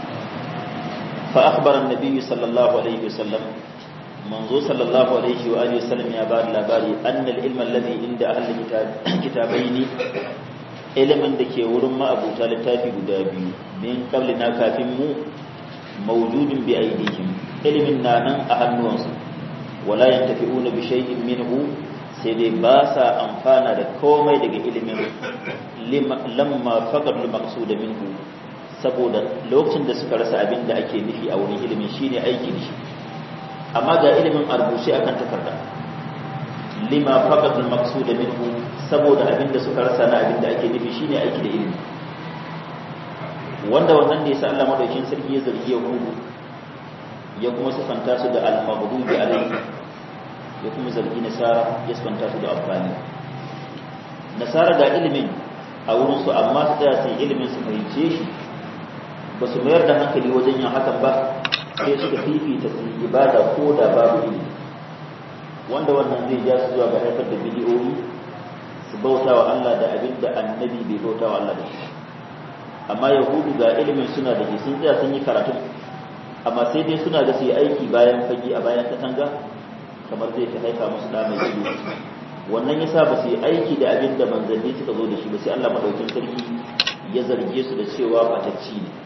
fa akhbara an-nabiy sallallahu alaihi wasallam manzo sallallahu alaihi wa alihi wasallam ya bada labari anna al-ilma alladhi inda ahli kitabaini ilimin da ke wurin ma'abuta littafi guda biyu min qablina kafin mu mawjudun bi aidihim ilimin na nan a hannuwansu wala yantafi'una bi shay'in minhu sai dai ba sa amfana da komai daga ilimin lamma faqad al-maqsud minhu saboda lokacin da suka rasa abin da ake nufi a wurin ilimin shine aiki da shi amma ga ilimin arbushi akan takarda lima faqad al-maqsud minhu saboda abin da suka rasa na abin da ake nufi shine aiki da ilimi wanda wannan da yasa Allah madaukin sarki ya zargi yahudu ya kuma sifanta su da al-maghdubi alayhi ya kuma zargi nasara ya sifanta su da amfani nasara ga ilimin a wurin su amma su tsaya sai ilimin su fahimce shi ba su mayar da hankali wajen yin hakan ba sai suka fifita su ibada ko da babu ilimi wanda wannan zai ja su zuwa ga haifar da bidiyoyi su bauta wa Allah da abin da annabi bai bauta wa Allah da shi amma yahudu ga ilimin suna da shi sun tsaya sun yi karatu amma sai dai suna da su yi aiki bayan fage a bayan katanga kamar zai ta haifa musu da mai ido wannan yasa ba su yi aiki da abin da manzanni suka zo da shi ba sai Allah madaukin sarki ya zarge su da cewa batacci ne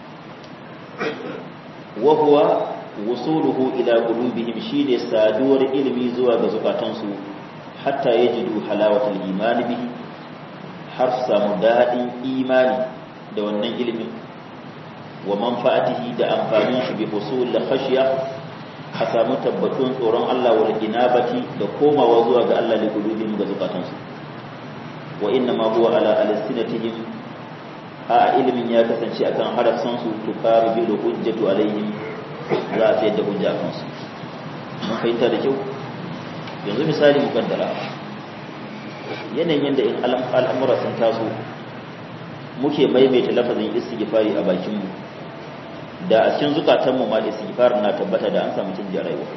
wa huwa wusuluhu ila qulubihim shine saduwar ilimi zuwa ga zukatansu hatta yajidu halawatul imani bihi har samu dadin imani da wannan ilimin wa manfa'atihi da amfanin shi bi husul khashya a samu tabbatun tsoron Allah wal inabati da komawa zuwa ga Allah da qulubihim ga zukatansu wa inna ma huwa ala alsinatihim a ilimin ya kasance akan harafsan su tukaru bil hujjatu alaihim za a sayar da hujja a kansu mun fahimta da kyau yanzu misali mu kaddara yanayin yadda in al'amura sun taso muke maimaita lafazin istighfari a bakinmu da a cikin zukatanmu ma istighfar na tabbata da an samu canji a rayuwa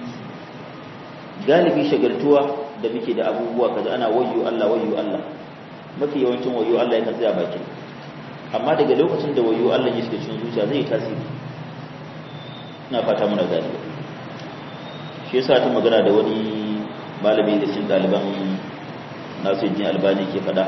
galibi shagaltuwa da muke da abubuwa kaza ana wayyo Allah wayyo Allah mafi yawancin wayyo Allah yana tsaya bakin amma daga lokacin da wayyo Allah ya shiga cikin zuciya zai yi tasiri ina fata muna gani shi yasa ta magana da wani malami da cikin ɗaliban nasu yin albani ke fada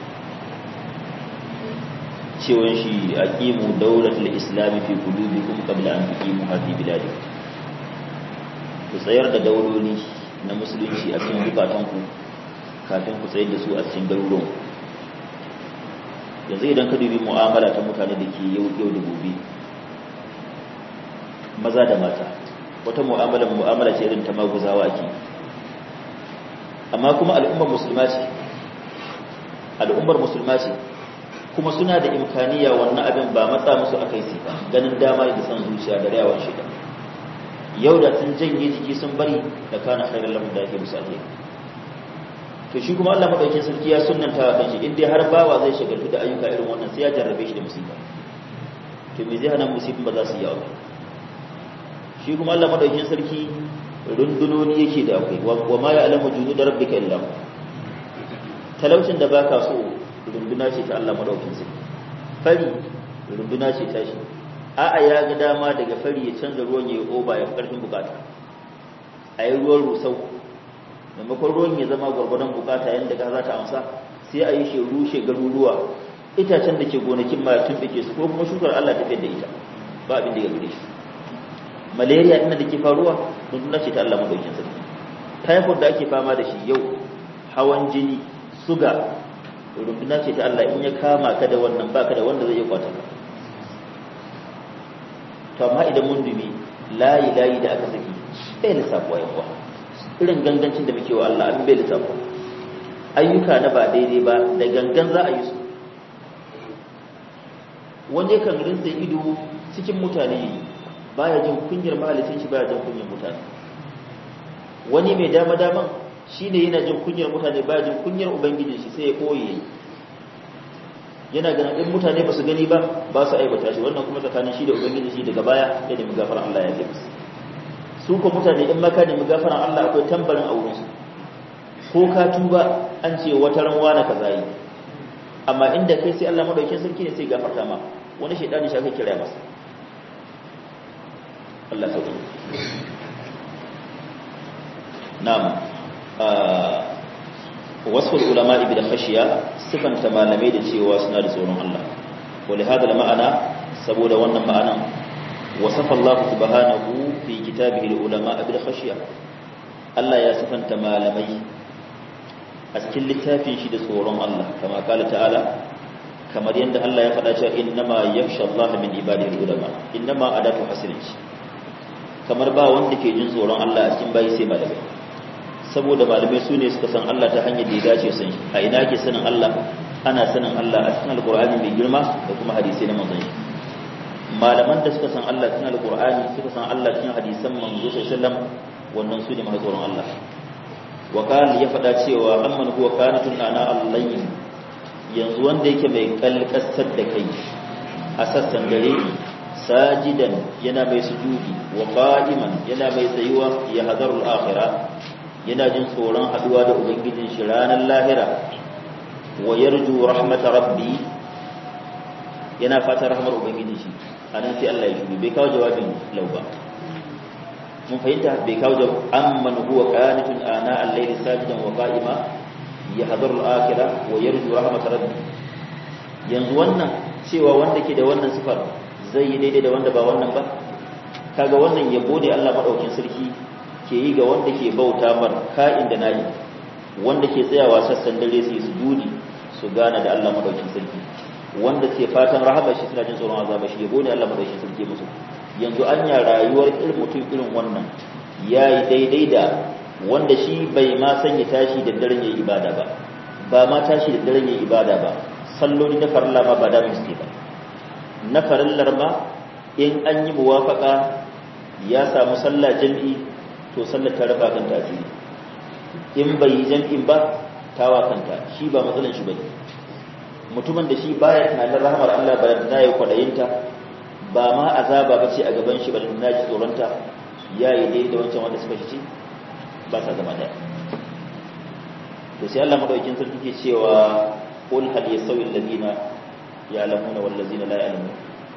cewon shi a ƙimu daulatul islami fi qulubikum qabla an tuqimu hadhi biladi ku tsayar da dauloli na musulunci a cikin zukatanku kafin ku tsayar da su a cikin garuruwan yanzu idan ka dubi mu'amala ta mutane da ke yau yau da gobe maza da mata wata mu'amala mu'amala ce irin ta maguzawa ke amma kuma al'ummar musulma ce al'ummar musulma ce kuma suna da imkaniya wannan abin ba matsa musu akai sai ba ganin dama da san zuciya da rayawan shida yau da sun janye jiki sun bari da kana khairar lahum da yake musu alheri to shi kuma Allah madaukakin sarki ya sunnanta wa kanshi in dai har bawa zai shagaltu da ayyuka irin wannan sai ya jarrabe shi da musiba to me zai hana musibin ba za su yi yawa shi kuma Allah madaukakin sarki rundunoni yake da akwai wa ma ya'lamu junud rabbika illa hu talaucin da baka so runduna ce ta Allah madaukakin sarki fari runduna ce ta shi a'a ya ga dama daga fari ya canza ruwan ya oba ya fi karfin bukata a yi ruwan rusau maimakon ruwan ya zama gwargwadon bukata yadda ka za ta amsa sai a yi shi rushe garuruwa itacen da ke gonakin ma tun ke su ko kuma shukar Allah tafiyar da ita ba abin da ya gure shi malaria ina da ke faruwa runduna ce ta Allah madaukin sarki typhoid da ake fama da shi yau hawan jini suga runduna ce ta Allah in ya kama ka da wannan baka da wanda zai iya kwata ka to amma idan mun dubi layi layi da aka saki bai lissafuwa yan uwa irin gangancin da muke wa Allah abin bai lissafuwa ayyuka na ba daidai ba da gangan za a yi su wanda kan rinsa ido cikin mutane baya jin kunyar mahalicin shi baya jin kunyar mutane wani mai dama daman shine yana jin kunyar mutane baya jin kunyar ubangijin shi sai ya koye yana ganin in mutane ba su gani ba ba su aibata shi wannan kuma tsakanin shi da ubangiji shi daga baya ya nemi gafaran Allah ya ce musu su ko mutane in maka nemi gafaran Allah akwai tambarin a wurin su ko ka tuba an ce wata ran wani kaza yi amma inda kai sai Allah madaukakin sarki ne sai gafarta ma wani shaidani shi aka kira masa Allah sauki na'am wasu ulama ibi da khashiya sifanta malamai da cewa suna da tsoron Allah wali hada da ma'ana saboda wannan ma'anan wasafa Allah subhanahu fi kitabihi ulama ibi da khashiya Allah ya sifanta malamai a cikin littafin shi da tsoron Allah kama kala ta'ala kamar yadda Allah ya faɗa cewa innama yakhsha Allah min ibadihi ulama innama adatu hasrinci kamar ba wanda ke jin tsoron Allah a cikin bayi sai malamai saboda malamai su ne suka san Allah ta hanyar da ya dace san shi a ina ke sanin Allah ana sanin Allah a cikin alkur'ani mai girma da kuma hadisi na manzon shi malaman da suka san Allah cikin alkur'ani suka san Allah cikin hadisan manzo sallallahu wannan su ne masu tsoron Allah wa kan ya faɗa cewa amman huwa kanatun ana allahin yanzu wanda yake mai kalkasar da kai a sassan dare sajidan yana mai sujudi wa qa'iman yana mai tsayuwa ya hadarul akhirah yana jin tsoron haduwa da ubangijin shi ranar lahira wa yarju rahmata rabbi yana fatan rahmar ubangijin shi anan sai Allah ya shudu bai kawo jawabin lauba mun fahimta bai kawo jawab amman huwa qanitun ana al-layli sajidan wa qa'ima yahdharu al-akhirah wa yarju rahmata rabbi yanzu wannan cewa wanda ke da wannan sifar zai yi daidai da wanda ba wannan ba kaga wannan yabo ne Allah madaukin sarki ke yi ga wanda ke bauta mar ka'in da nayi wanda ke tsayawa sassan dare su yi sujudi su gana da Allah madaukin sarki wanda ke fatan rahama shi suna jin tsoron azaba shi yabo ne Allah madaukin sarki musu yanzu an ya rayuwar irin mutum irin wannan yayi daidai da wanda shi bai ma sanya tashi da daren yayi ibada ba ba ma tashi da daren yayi ibada ba salloli na farilla ma ba da miske ba na farillar ma in an yi muwafaka ya samu sallah jami'i to sallar ta raba kan tasiri in bai yi jam'in ba tawa kanta shi ba matsalan shi bane mutumin da shi baya tunanin rahmar Allah ba da nayi kwadayinta ba ma azaba bace a gaban shi ba da naji tsoronta yayi dai da wancan wanda suka ci ba sa zama daya to sai Allah madaukakin sarki ke cewa qul hal yasawi alladhina ya'lamuna wal ladzina la ya'lamun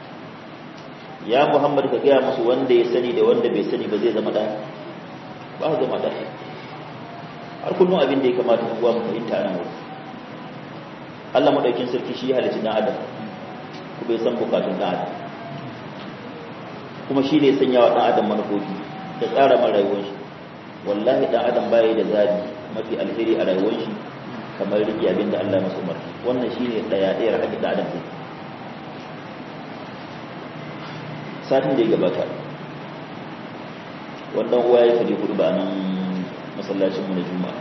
ya Muhammad ka gaya musu wanda ya sani da wanda bai sani ba zai zama daya ba su zama daya har kullum abin da ya kamata mu mu fahimta nan wuri Allah madaukin sarki shi halitta dan adam ku bai san bukatun dan adam kuma shi ne sanya wa dan adam manufofi da tsara man rayuwar shi wallahi dan adam bai da zabi mafi alheri a rayuwar shi kamar rike abin da Allah masa umarni wannan shine daya daya hakkin da adam zai satin da ya gabata wannan uwa ya fadi hudu ba nan masallacinmu na juma'a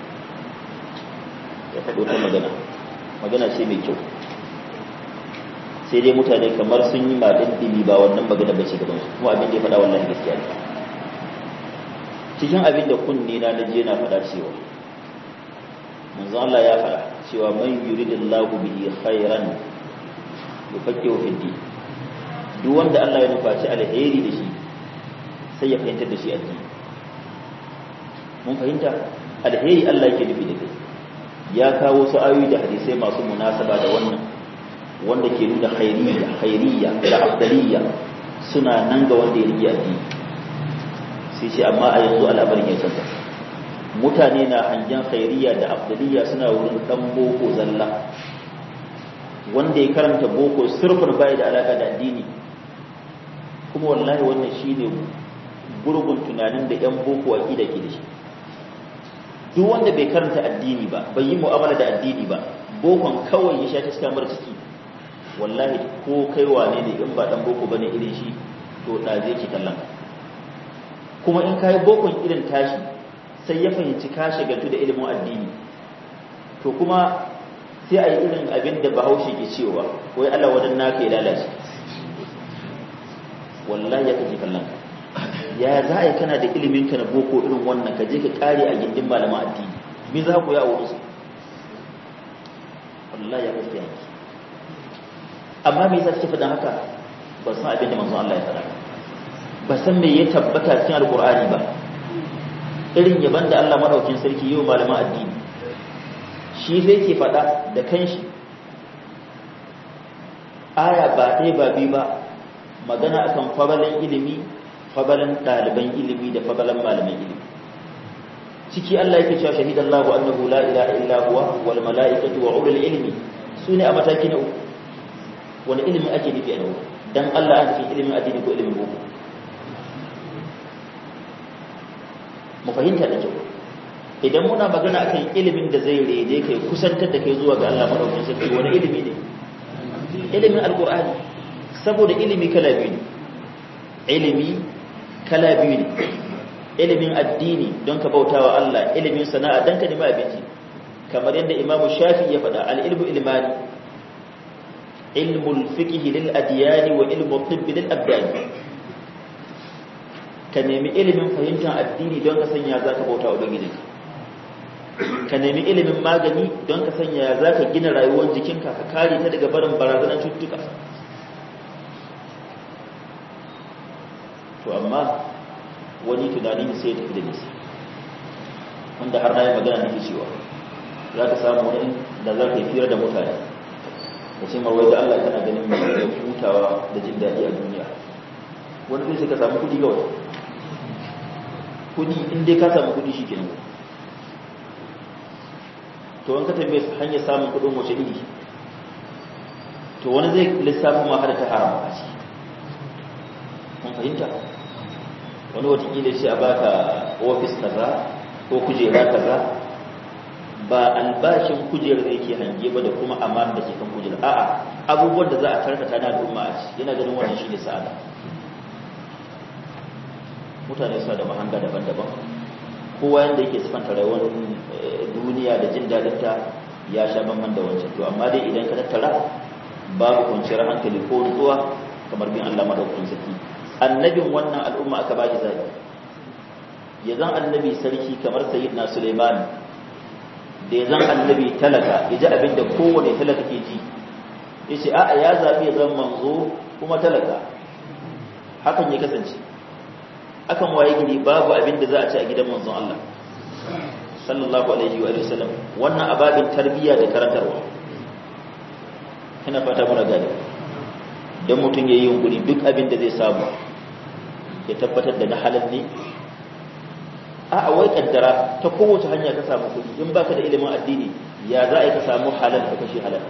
ya faɗo ta magana magana ce mai kyau sai dai mutane kamar sun yi maɗin ɗimi ba wannan magana bace gaban su kuma abin da ya faɗa wallahi gaskiya ne cikin abin da kunne na naje na faɗa cewa manzo Allah ya faɗa cewa man yuridillahu bihi khairan yufaqqihu fi din duk wanda Allah ya nufaci alheri da shi sai ya fahimtar da shi addini mun fahimta alheri Allah yake nufi da kai ya kawo su ayoyi da hadisai masu munasaba da wannan wanda ke nuna khairiyya khairiyya da afdaliyya suna nan ga wanda ya rike addini sai ce amma a yanzu al'amarin ya canza mutane na hangen khairiyya da afdaliyya suna wurin dan boko zalla wanda ya karanta boko sirfin bai da alaka da addini kuma wallahi wannan shine gurgun tunanin da yan boko aqida ke da shi duk wanda bai karanta addini ba bai yi mu'amala da addini ba bokon kawai ya sha ta cikin mara ciki wallahi ko kai wane ne in ba dan boko bane irin shi to da zai ki kallon kuma in kai bokon irin tashi sai ya fahimci ka shagaltu da ilimin addini to kuma sai a yi irin abin da bahaushe ke cewa wai Allah wadan naka ya lalace wallahi ya kaji kallon ya za a yi kana da ilimin ka na boko irin wannan ka je ka kare a gindin malaman addini me za ku ya wurin su wallahi ya gaskiya amma me yasa kike faɗa haka ba san abin da manzon Allah ya faɗa ba san me ya tabbata cikin alqur'ani ba irin yaban da Allah madaukin sarki yau malaman addini shi zai ke faɗa da kanshi aya ba ɗaya ba biyu ba magana akan fabalan ilimi fabalan ɗaliban ilimi da fabalan malaman ilimi ciki Allah yake cewa shahidan Allah annahu la ilaha illa huwa wal mala'ikatu wa ulul ilmi sune a mataki na uku wani ilimi ake nufi a nan dan Allah an fi ilimin addini ko ilimin boko mu fahimta da kyau idan muna magana akan ilimin da zai rede kai kusantar da kai zuwa ga Allah madaukakin sarki wani ilimi ne ilimin alqur'ani saboda ilimi kala biyu ne ilimi kala biyu ne ilimin addini don ka bautawa Allah ilimin sana'a don ka nemi abinci kamar yadda imamu shafi ya faɗa al-ilmu ilmani ilmul fiqh lil adyani wa ilmu tibb lil abdani ka nemi ilimin fahimtar addini don ka sanya zaka bauta wa ubangijinka ka nemi ilimin magani don ka sanya za ka gina rayuwar jikinka ka kare ta daga barin barazanar cututtuka to amma wani tunani sai ya tafi da nisa wanda har na yi magana nake cewa za ka samu wani da za ka yi fira da mutane da ce mawai da Allah kana ganin mai da hutawa da jin daɗi a duniya wani zai ka samu kuɗi kawai kuɗi in dai ka samu kuɗi shi kenan to an ka tambaye su hanyar samun kudin wace iri to wani zai lissafi ma har ta haram a ciki kun fahimta wani watakila shi a baka ofis kaza ko kujera kaza ba albashin kujerar da yake hange ba da kuma amana da ke kan kujerar a'a abubuwan da za a tarkata na al'umma a ciki yana ganin wannan shine sa'ada mutane suna da mahanga daban-daban kowa yanda yake sifanta rayuwar duniya da jin dadinta ya sha bamban da wancan to amma dai idan ka tattara babu kwanciyar hankali ko nutsuwa kamar bin Allah madaukakin sarki annabin wannan al'umma aka baki zabi ya zan annabi sarki kamar sayyidina Sulaiman da ya zan annabi talaka ya ji abin da kowane talaka ke ji ya ce a'a ya zabi ya zan manzo kuma talaka hakan ya kasance akan waye gidi babu abin da za a ci a gidan manzon Allah sallallahu alaihi wa sallam wannan ababin tarbiyya da karantarwa ina fata muna gani dan mutum yayi yunkuri duk abin da zai samu ya tabbatar da na halal ne a wai kaddara ta kowace hanya ka samu kuɗi in baka da ilimin addini ya za a yi ka samu halal ka kashe halal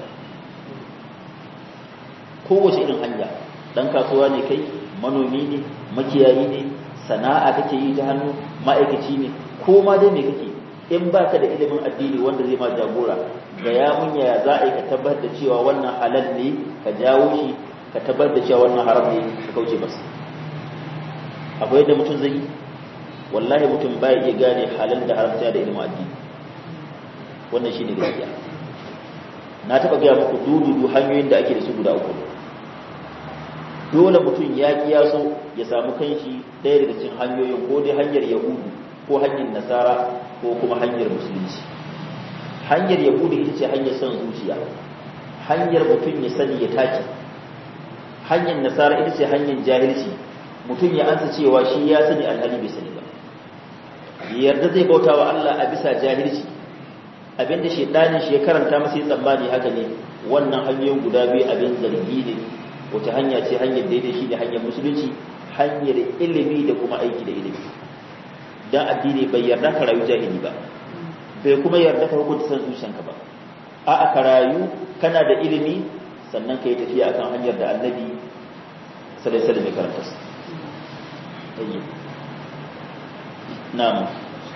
kowace irin hanya dan kasuwa ne kai manomi ne makiyayi ne sana'a kake yi ta hannu ma'aikaci ne ko ma dai me kake in baka da ilimin addini wanda zai ma jagora ga ya mun yaya za a yi ka tabbatar da cewa wannan halal ne ka jawo shi ka tabbatar da cewa wannan haram ne ka kauce masa akwai yadda mutum zai yi wallahi mutum baya iya gane halal da haram da ilimin addini wannan shine gaskiya na taba gaya muku dududu hanyoyin da ake da su guda uku dole mutum ya kiyaso ya samu kanshi ɗaya daga cikin hanyoyin ko dai hanyar yahudu ko hanyar nasara ko kuma hanyar musulunci hanyar yahudu ita ce hanyar son zuciya hanyar mutum ya sani ya take hanyar nasara ita ce hanyar jahilci mutum ya ansa cewa shi ya sani alhali bai sani ba yarda zai bauta wa Allah a bisa jahilci abinda shedanin shi ya karanta masa ya tsammani haka ne wannan hanyoyin guda biyu abin zargi ne wata hanya ce hanyar daidai shi ne hanyar musulunci hanyar ilimi da kuma aiki da ilimi dan addini bai yarda ka rayu jahili ba bai kuma yarda ka hukunta san zuciyanka ba a aka rayu kana da ilimi sannan ka yi tafiya akan hanyar da annabi sallallahu alaihi wasallam ya karanta su na'am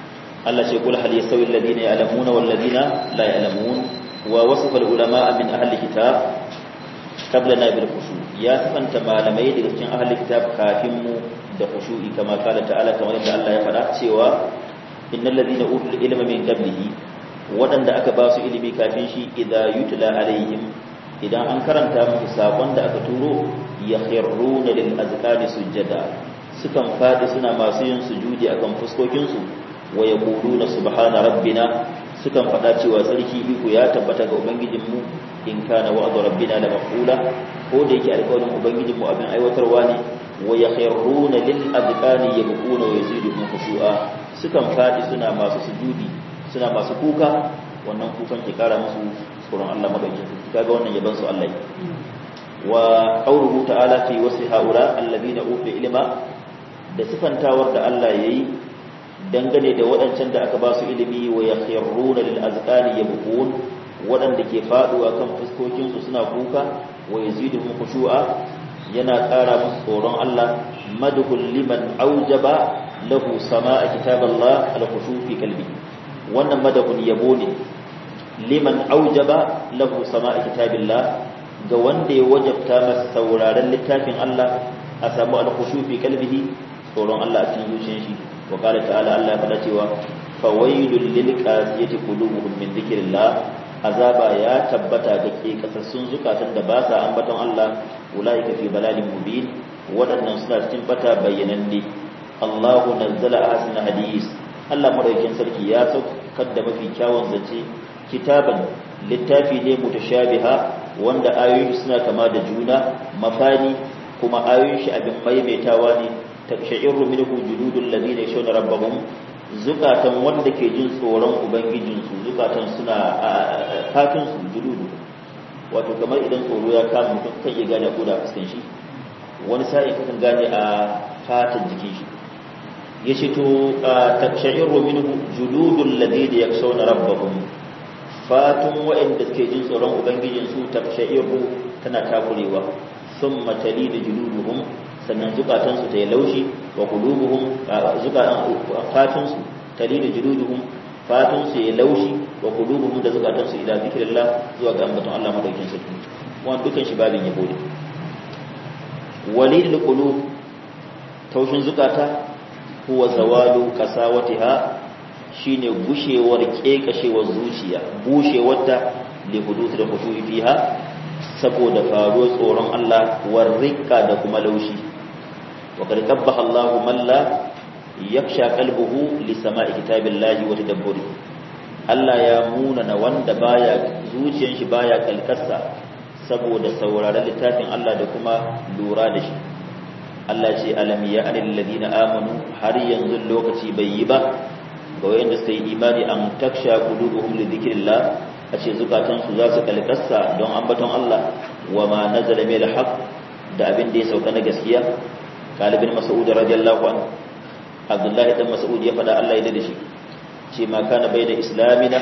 Allah ce kul hal yasawi alladhina ya'lamuna wal ladina la ya'lamun wa wasafa al ulama min ahli kitab qablana bil khushu ya sifanta malamai daga cikin ahli kitab kafin mu da khushu'i kama kala ta'ala kamar yadda Allah ya faɗa cewa innal ladina utul ilma min qablihi wadanda aka ba su ilimi kafin shi idza yutla alaihim idan an karanta musu sakon da aka turo yakhruna lil azqani sujada sukan fadi suna masu yin sujudi akan fuskokin su wa yaquluna subhana rabbina sukan fada cewa sarki iko ya tabbata ga ubangijinmu in kana wa'du rabbina la maqula ko da yake alƙawarin ubangijinmu abin aiwatarwa ne wa yakhruna lil azqani yabquna wa yaziduhum khushu'a sukan fadi suna masu sujudi suna masu kuka wannan kukan ke kara musu tsoron Allah madaukakin kaga wannan yaban su Allah wa qawluhu ta'ala fi wasi haula alladhina utu ilma da sifantawar da Allah yayi dangane da waɗancan da aka ba su ilimi wa yakhruna lil azqani yabqun waɗanda ke faduwa kan fuskokin su suna kuka wa yaziduhum khushu'a yana ƙara musu tsoron Allah madhul liman aujaba lahu sama'a kitaballah al-khushu fi qalbi wannan madahun yabo ne liman aujaba lahu sama'a kitabillah ga wanda ya wajabta masa sauraron littafin Allah a samu al-khushu fi qalbihi tsoron Allah a cikin zuciyar shi wa qala ta'ala Allah ya faɗa cewa fawailul lil qasiyati qulubuhum min dhikrillah azaba ya tabbata ga ke kasassun zukatan da ba sa ambaton Allah ulaika fi balalin mubin waɗannan suna cikin bata bayyananne Allahu nazzala ahsana hadis Allah madaukakin sarki ya saukar da mafi kyawun zace kitaban littafi ne mutashabiha wanda ayoyi suna kama da juna mafani kuma ayoyin shi abin maimaitawa ne takshairu minhu juludul ladina yashawna rabbahum zukatan wanda ke jin tsoron ubangijinsu zukatan suna fatin su juludu wato kamar idan tsoro ya kama mutum kan iya gane ko da fuskan shi wani sa'i kakan gane a fatan jikin shi yace to takshairu minhu juludul ladina yakshawna rabbahum fatun wa'anda suke jin tsoron ubangijinsu takshairu tana takurewa thumma talidu juluduhum sannan zukatansu ta yi laushi wa qulubuhum fatunsu talidu juluduhum fatunsu ya laushi wa qulubuhum da zukatansu ila zikrillah zuwa ga ambaton Allah madaukin sarki wannan dukan shi babin yabo ne walidul qulub taushin zukata huwa zawalu kasawatiha shine gushewar kekashewar zuciya bushewar ta li huduth da khushu'i fiha saboda faruwar tsoron Allah warrika da kuma laushi وقد قبح الله من لا يخشى قلبه لسماع كتاب الله وتدبره Allah ya munana wanda baya zuciyar shi baya kalkasa saboda sauraron littafin Allah da kuma lura da shi Allah ce alam ya anil ladina amanu har yanzu lokaci bai yi ba ga wayanda suka yi imani an taksha qulubuhum li dhikrillah a ce zukatan su za su kalkasa don ambaton Allah wa ma nazala min al da abin da ya sauka na gaskiya kalibin mas'ud radiyallahu anhu abdullahi dan mas'ud ya fada Allah ya da shi ce ma kana bayna islamina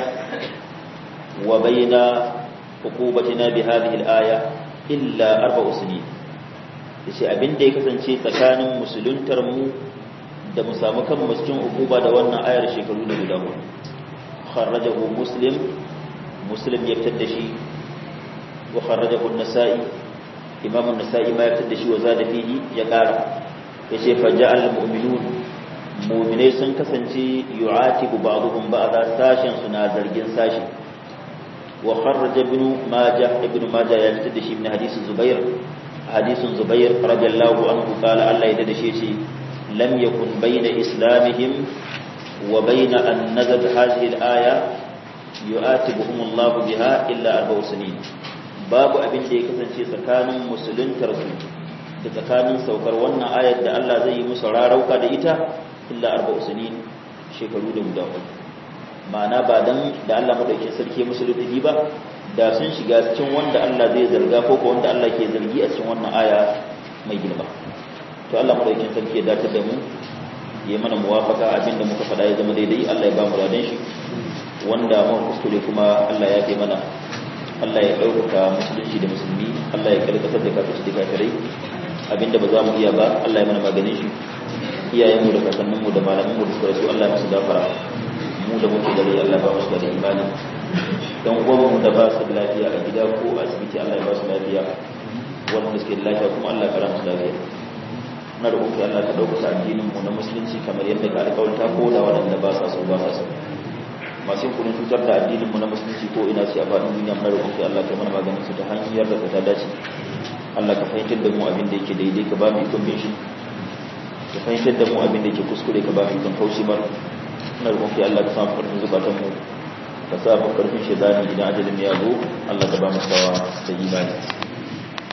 wa bayna hukubatina bi hadhihi al-aya illa arba'u sinin yace abin da ya kasance tsakanin musuluntar mu da mu samu kan cikin hukuba da wannan ayar shekaru da guda hudu kharrajahu muslim muslim ya fitar da shi wa kharrajahu an-nasa'i imam an-nasa'i ma ya fitar da shi wa zada fihi ya kara yace faja'al mu'minun mu'minai sun kasance yu'atibu ba'dhum ba'da sashin suna zargin sashi wa kharraja ibn majah ibn majah ya fitar da shi min hadisi zubair hadisin zubair radiyallahu anhu qala Allah ya dade shi yace lam yakun bayna islamihim wa bayna an nazalat hadhihi al-aya yu'atibuhum Allah biha illa arba'u sinin babu abin da ya kasance tsakanin musuluntar su da tsakanin saukar wannan ayar da Allah zai yi musu rarauka da ita illa arba'u sinin shekaru da guda uku ma'ana ba dan da Allah madaukakin sarki musu lutufi ba da sun shiga cikin wanda Allah zai zarga ko ko wanda Allah ke zargi a cikin wannan aya mai girma to Allah madaukakin sarki ya dace da mu ya mana muwafaka abin da muka faɗa ya zama daidai Allah ya ba mu radan shi wanda mu kuskure kuma Allah ya kai mana Allah ya ɗaukaka musulunci da musulmi Allah ya kalkatar da kafirci da kafirai abinda ba za mu iya ba Allah ya mana maganin shi iyayenmu da kakanninmu da malamanmu da suka rasu Allah ya musu gafara mu da muke da rai Allah ba mu da imani dan uwan mu da ba su da lafiya a gida ko a asibiti Allah ya ba su lafiya wanda suke da lafiya kuma Allah ya kara musu lafiya na da kuka Allah ka dauka addinin mu na musulunci kamar yadda ka alƙawarta ko da waɗanda ba sa so ba sa so masu kudin cutar da addinin mu na musulunci ko ina ce a faɗin duniya muna roƙon kai Allah ka mana maganin su ta hanyar da ta dace Allah ka fahimtar da mu abin da yake daidai ka ba mu ikon bin shi ka fahimtar da mu abin da yake kuskure ka ba mu ikon kaushi bar muna roƙon kai Allah ka sa mu karfin zubatan mu ka sa mu karfin shedani idan ajalin ya zo Allah ka ba mu sawa da imani